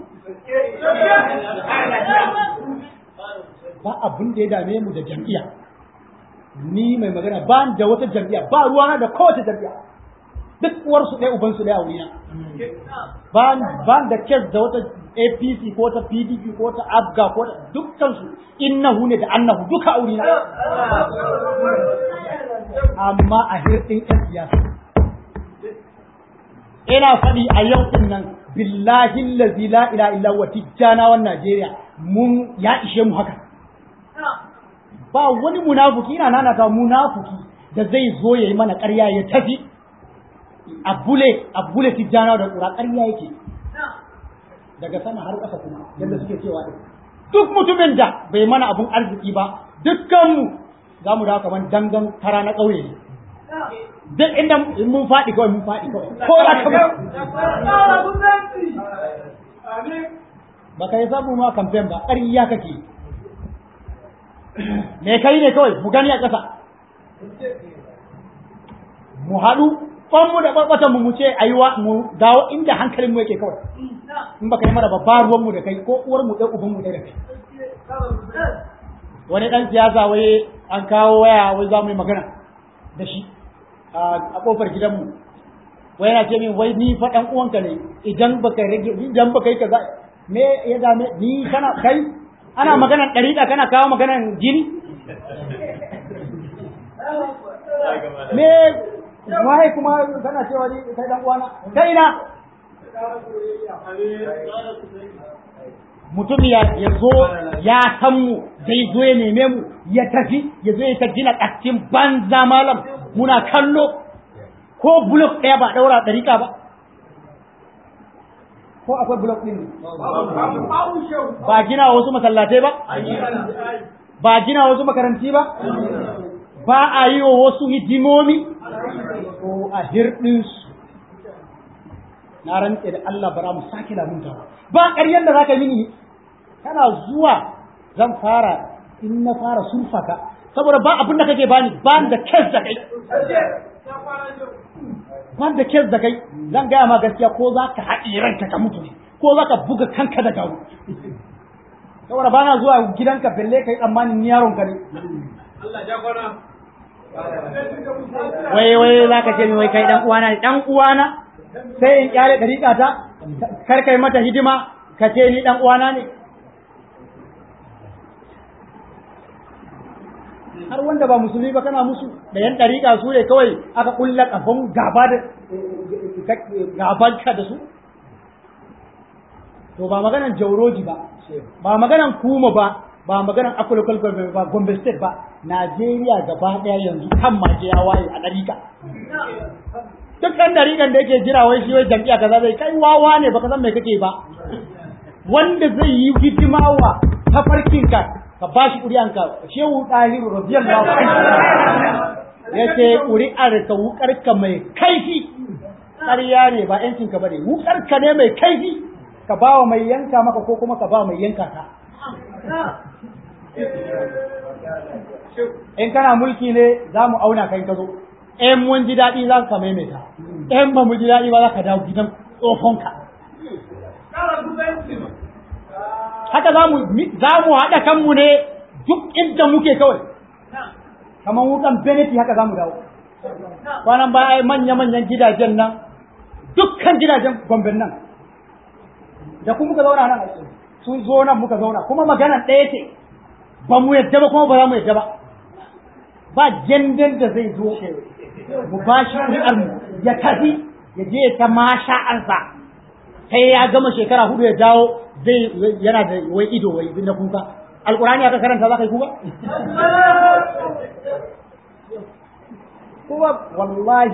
ba abin da ya dame mu da jam'iyya ni mai magana ba da wata jam'iyya ba ruwana da kowace jam'iyya duk uwarsu ɗaya ubansu ɗaya a wurina ba ba da kes da wata APC ko ta PDP ko ta ABGA ko ta dukkansu innahu ne da annahu duka a wurina amma a hirɗin ƴan siyasa ina faɗi a yau ɗin nan billahi allazi la ilaha illa huwa tijjanawan Najeriya mun ya ishe mu haka ba wani munafuki ina nana ta munafuki da zai zo ya yi mana ƙarya ya tafi a bule a bule tijjana da ƙura ƙarya yake daga sama har ƙasa kuma yadda suke cewa ɗin duk mutumin da bai mana abun arziki ba dukkanmu za mu dawo kamar dangan kara na ƙauye ne duk inda mun faɗi kawai mun faɗi kawai ko da kamar ba ka yi samu ma kamfen ba ƙarya kake me kai ne kawai mu gani a ƙasa mu haɗu mu da ɓarɓatan mu mu ce ayuwa mu dawo inda hankalin mu yake kawai in baka yi mana babbar ruwan mu da kai ko uwar mu ɗan uban mu ɗaya da kai wani ɗan siyasa wai an kawo waya wai za mu yi magana da shi a ƙofar gidanmu wai yana ce min wai ni fa ɗan uwanka ne idan baka rage idan baka yi kaza me ya dame ni kana kai ana maganar ɗariƙa kana kawo maganar jini me waye kuma kana cewa ni kai dan uwana kai na mutum ya zo ya san mu zai zo ya neme mu ya tafi ya zo ya ta gina ƙastin banza malam muna kallo ko blok ɗaya ba ɗaura ɗariƙa ba ko akwai blok ɗin ba gina wasu masallatai ba ba gina wasu makaranti ba ba a yi wa wasu hidimomi ko a hirɗinsu na rantse da Allah bara mu sake lamunta ba ƙaryar da zaka mini kana zuwa zan fara in na fara surfa ka saboda ba abin da kake bani ba da kes da kai ba da kes da kai zan gaya ma gaskiya ko za ka haɗe ranka ka mutu ne ko za ka buga kanka da gawo saboda ba na zuwa gidanka belle kai tsammanin yaron ka ne Allah ja kwana wai wai za ka ce min wai kai dan uwana ne dan uwana sai in kyale dariƙa ta kar kai mata hidima ka ce ni dan uwana ne har wanda ba musulmi ba kana musu da yan ɗariƙa su ne kawai aka ƙulla ƙafan gaba da gaban ka da su to ba maganan jauroji ba ba maganan kuma ba ba maganan akwai government ba gombe state ba najeriya gaba ɗaya yanzu kan maje ya waye a ɗariƙa duk ɗan ɗariƙan da yake jira wai shi wai jam'iyya kaza zai kai wawa ne baka san me kake ba wanda zai yi hidima wa tafarkinka ka ba shi ƙuri'anka shehu ɗahiru radiyallahu anhu ya ce ƙuri'ar ka wuƙarka mai kaifi ƙarya ne ba ‘yancinka ba ne wuƙarka ne mai kaifi ka ba wa mai yanka maka ko kuma ka ba mai yanka ka in kana mulki ne za mu auna kai ka zo in mun ji daɗi za ka maimaita in ba mu ji daɗi ba za ka dawo gidan tsohonka haka za mu za mu haɗa kanmu ne duk inda muke kawai kamar wukan beneti haka za mu dawo kwanan baya manya-manyan gidajen nan dukkan gidajen gomben nan da kuma muka zauna nan sun zo nan muka zauna kuma magana ɗaya ce ba mu yadda ba kuma ba za mu yadda ba ba jandan da zai zo mu ba shi mu ya tafi ya je ta masha'ansa sai ya gama shekara hudu ya dawo zai yana da wai ido wai na kuka alkurani aka karanta za ka yi kuka kuma wallahi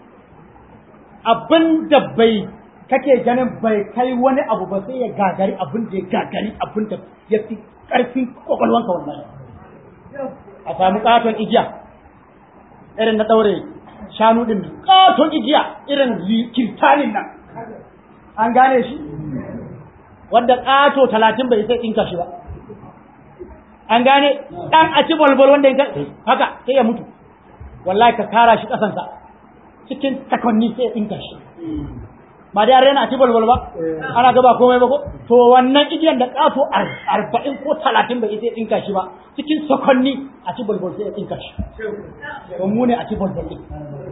abin da bai kake ganin bai kai wani abu ba sai ya gagari abin da ya gagari abin da ya fi ƙarfin kwakwalwanka wallahi a samu katon igiya irin na ɗaure shanu ɗin katon igiya irin kirtanin nan an gane shi wanda ƙato talatin bai sai ɗinka shi ba an gane ɗan a ci balbal wanda ya haka sai ya mutu wallahi ka kara shi ƙasansa cikin takonni sai ya ɗinka shi ba dai rena a ci balbal ba ana gaba komai ba ko to wannan igiyan da ƙato arba'in ko talatin bai sai ya ɗinka shi ba cikin sakonni a ci balbal sai ya ɗinka shi to mu ne a ci balbal ɗin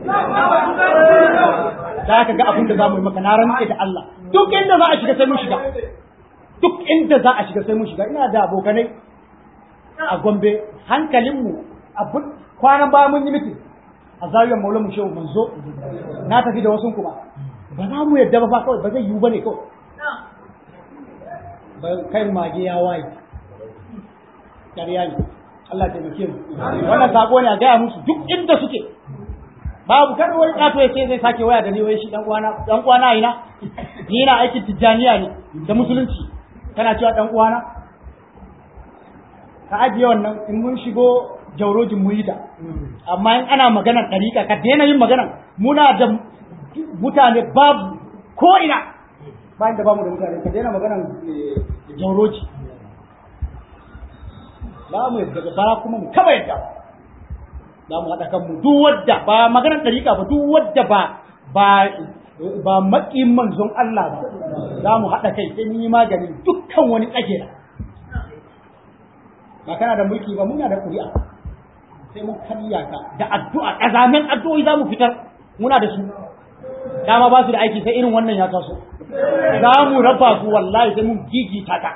za ka ga abin da za mu yi maka na rantse da Allah duk inda za a shiga sai mun shiga duk inda za a shiga sai mun shiga ina da abokanai a Gombe hankalinmu abin kwanan baya mun yi mitin a zariyar Maulana Shehu Manzo na tafi da wasu kuma ba za mu yadda ba fa kawai ba zai yiwu bane kawai ba kai mage ya waye ƙarya ne Allah ya taimake mu wannan sako ne a gaya musu duk inda suke babu kar wani kato ya ce zai sake waya da ni wai shi dan uwana dan uwana ina ni na aikin tijjaniya ne da musulunci kana cewa dan uwana ka ajiye wannan in mun shigo jaurojin mu yi ta amma in ana maganar ɗariƙa ka daina yin maganar muna da mutane babu ko ina bayan da bamu da mutane ka daina maganar jauroji ba mu yadda ba kuma mu kaba yadda za mu haɗa kanmu duk wadda ba maganar ɗariƙa ba duk wadda ba ba ba maƙin manzon Allah ba za mu haɗa kai sai mun yi magani dukkan wani tsagera ba kana da mulki ba muna da ƙuri'a sai mun karya ka da addu'a ƙazamin addu'o'i za mu fitar muna da su dama ba su da aiki sai irin wannan ya taso za mu raba su wallahi sai mun gigita ta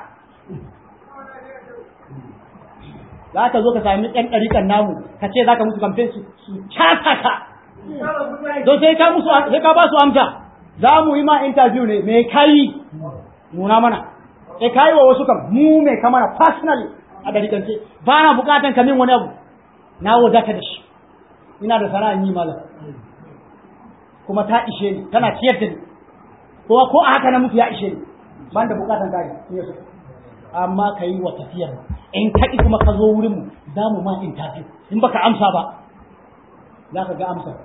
za ka zo ka sami ɗan ɗariƙan namu ka ce za ka musu kamfen su su casa ka don sai ka musu sai ka ba su amsa za mu yi ma interview ne me kai nuna mana sai kai wa wasu kam mu me ka mana personally a ɗariƙance ba na buƙatan ka min wani abu na wadata da shi ina da sana'an yi malam kuma ta ishe ni tana ciyar da ni kuma ko a haka na mutu ya ishe ni ban da buƙatan kare ne su amma ka yi wa tafiyar in ka kuma ka zo wurinmu za mu ma interview in baka amsa ba za ka ga amsa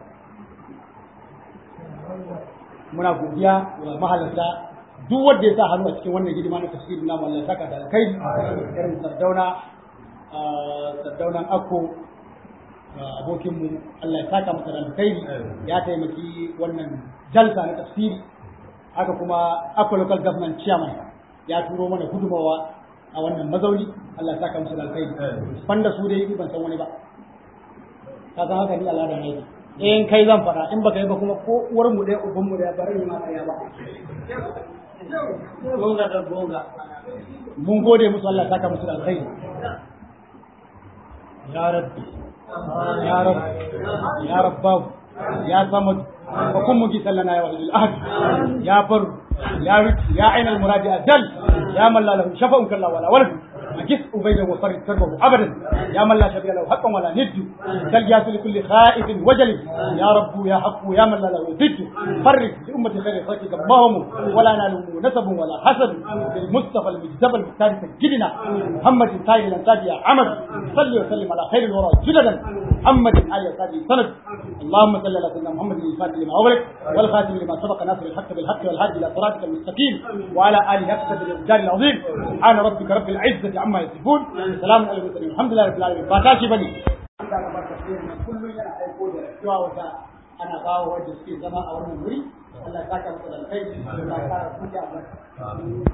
muna godiya wa mahalarta duk wanda ya sa hannu a cikin wannan hidima na tafsirin namu Allah saka da alkai irin sardauna sardaunan akko abokinmu Allah ya saka masa da alkhairi ya taimaki wannan jalsa na tafsiri haka kuma akko local government chairman ya turo mana gudumawa a wannan mazauni Allah ya saka musu da alkhairi banda su dai ban san wani ba ka san haka ni al'ada ne in kai zan fara in baka yi ba kuma ko uwar mu ɗaya uban mu ɗaya bari ma ɗaya ba gonga da gonga mun gode musu Allah ya saka musu da alkhairi يا رب يا رب يا رب يا صمد وكن مجيسا لنا يا ولي الأهد يا بر يا رب يا عين المراد أجل يا من لا له شفاء كلا ولا ولد أجس أبيدا وفرد كربه أبدا يا من لا شبيه له حقا ولا ند تلجاس لكل خائف وجل يا رب يا حق يا من لا له ضد فرج لأمة خير خلقك اللهم ولا نال نسب ولا حسد بالمصطفى المجتبى المختار سجدنا محمد سائل الأنساب يا عمد صلي وسلم على خير الورى جلدا محمد آل سادي سند اللهم صل على سيدنا محمد الفاتح لما أغلق والخاتم لما سبق ناصر الحق بالحق والهادي إلى صراطك المستقيم وعلى آله حق بالإبدال العظيم سبحان ربك رب العزة عما يصفون سلام على المرسلين الحمد لله رب العالمين فاتاشي بني kullum yana aiko da cewa wata ana kawo wadda suke zama a wannan wuri Allah ya saka masa da alkhairi Allah ya kara kuka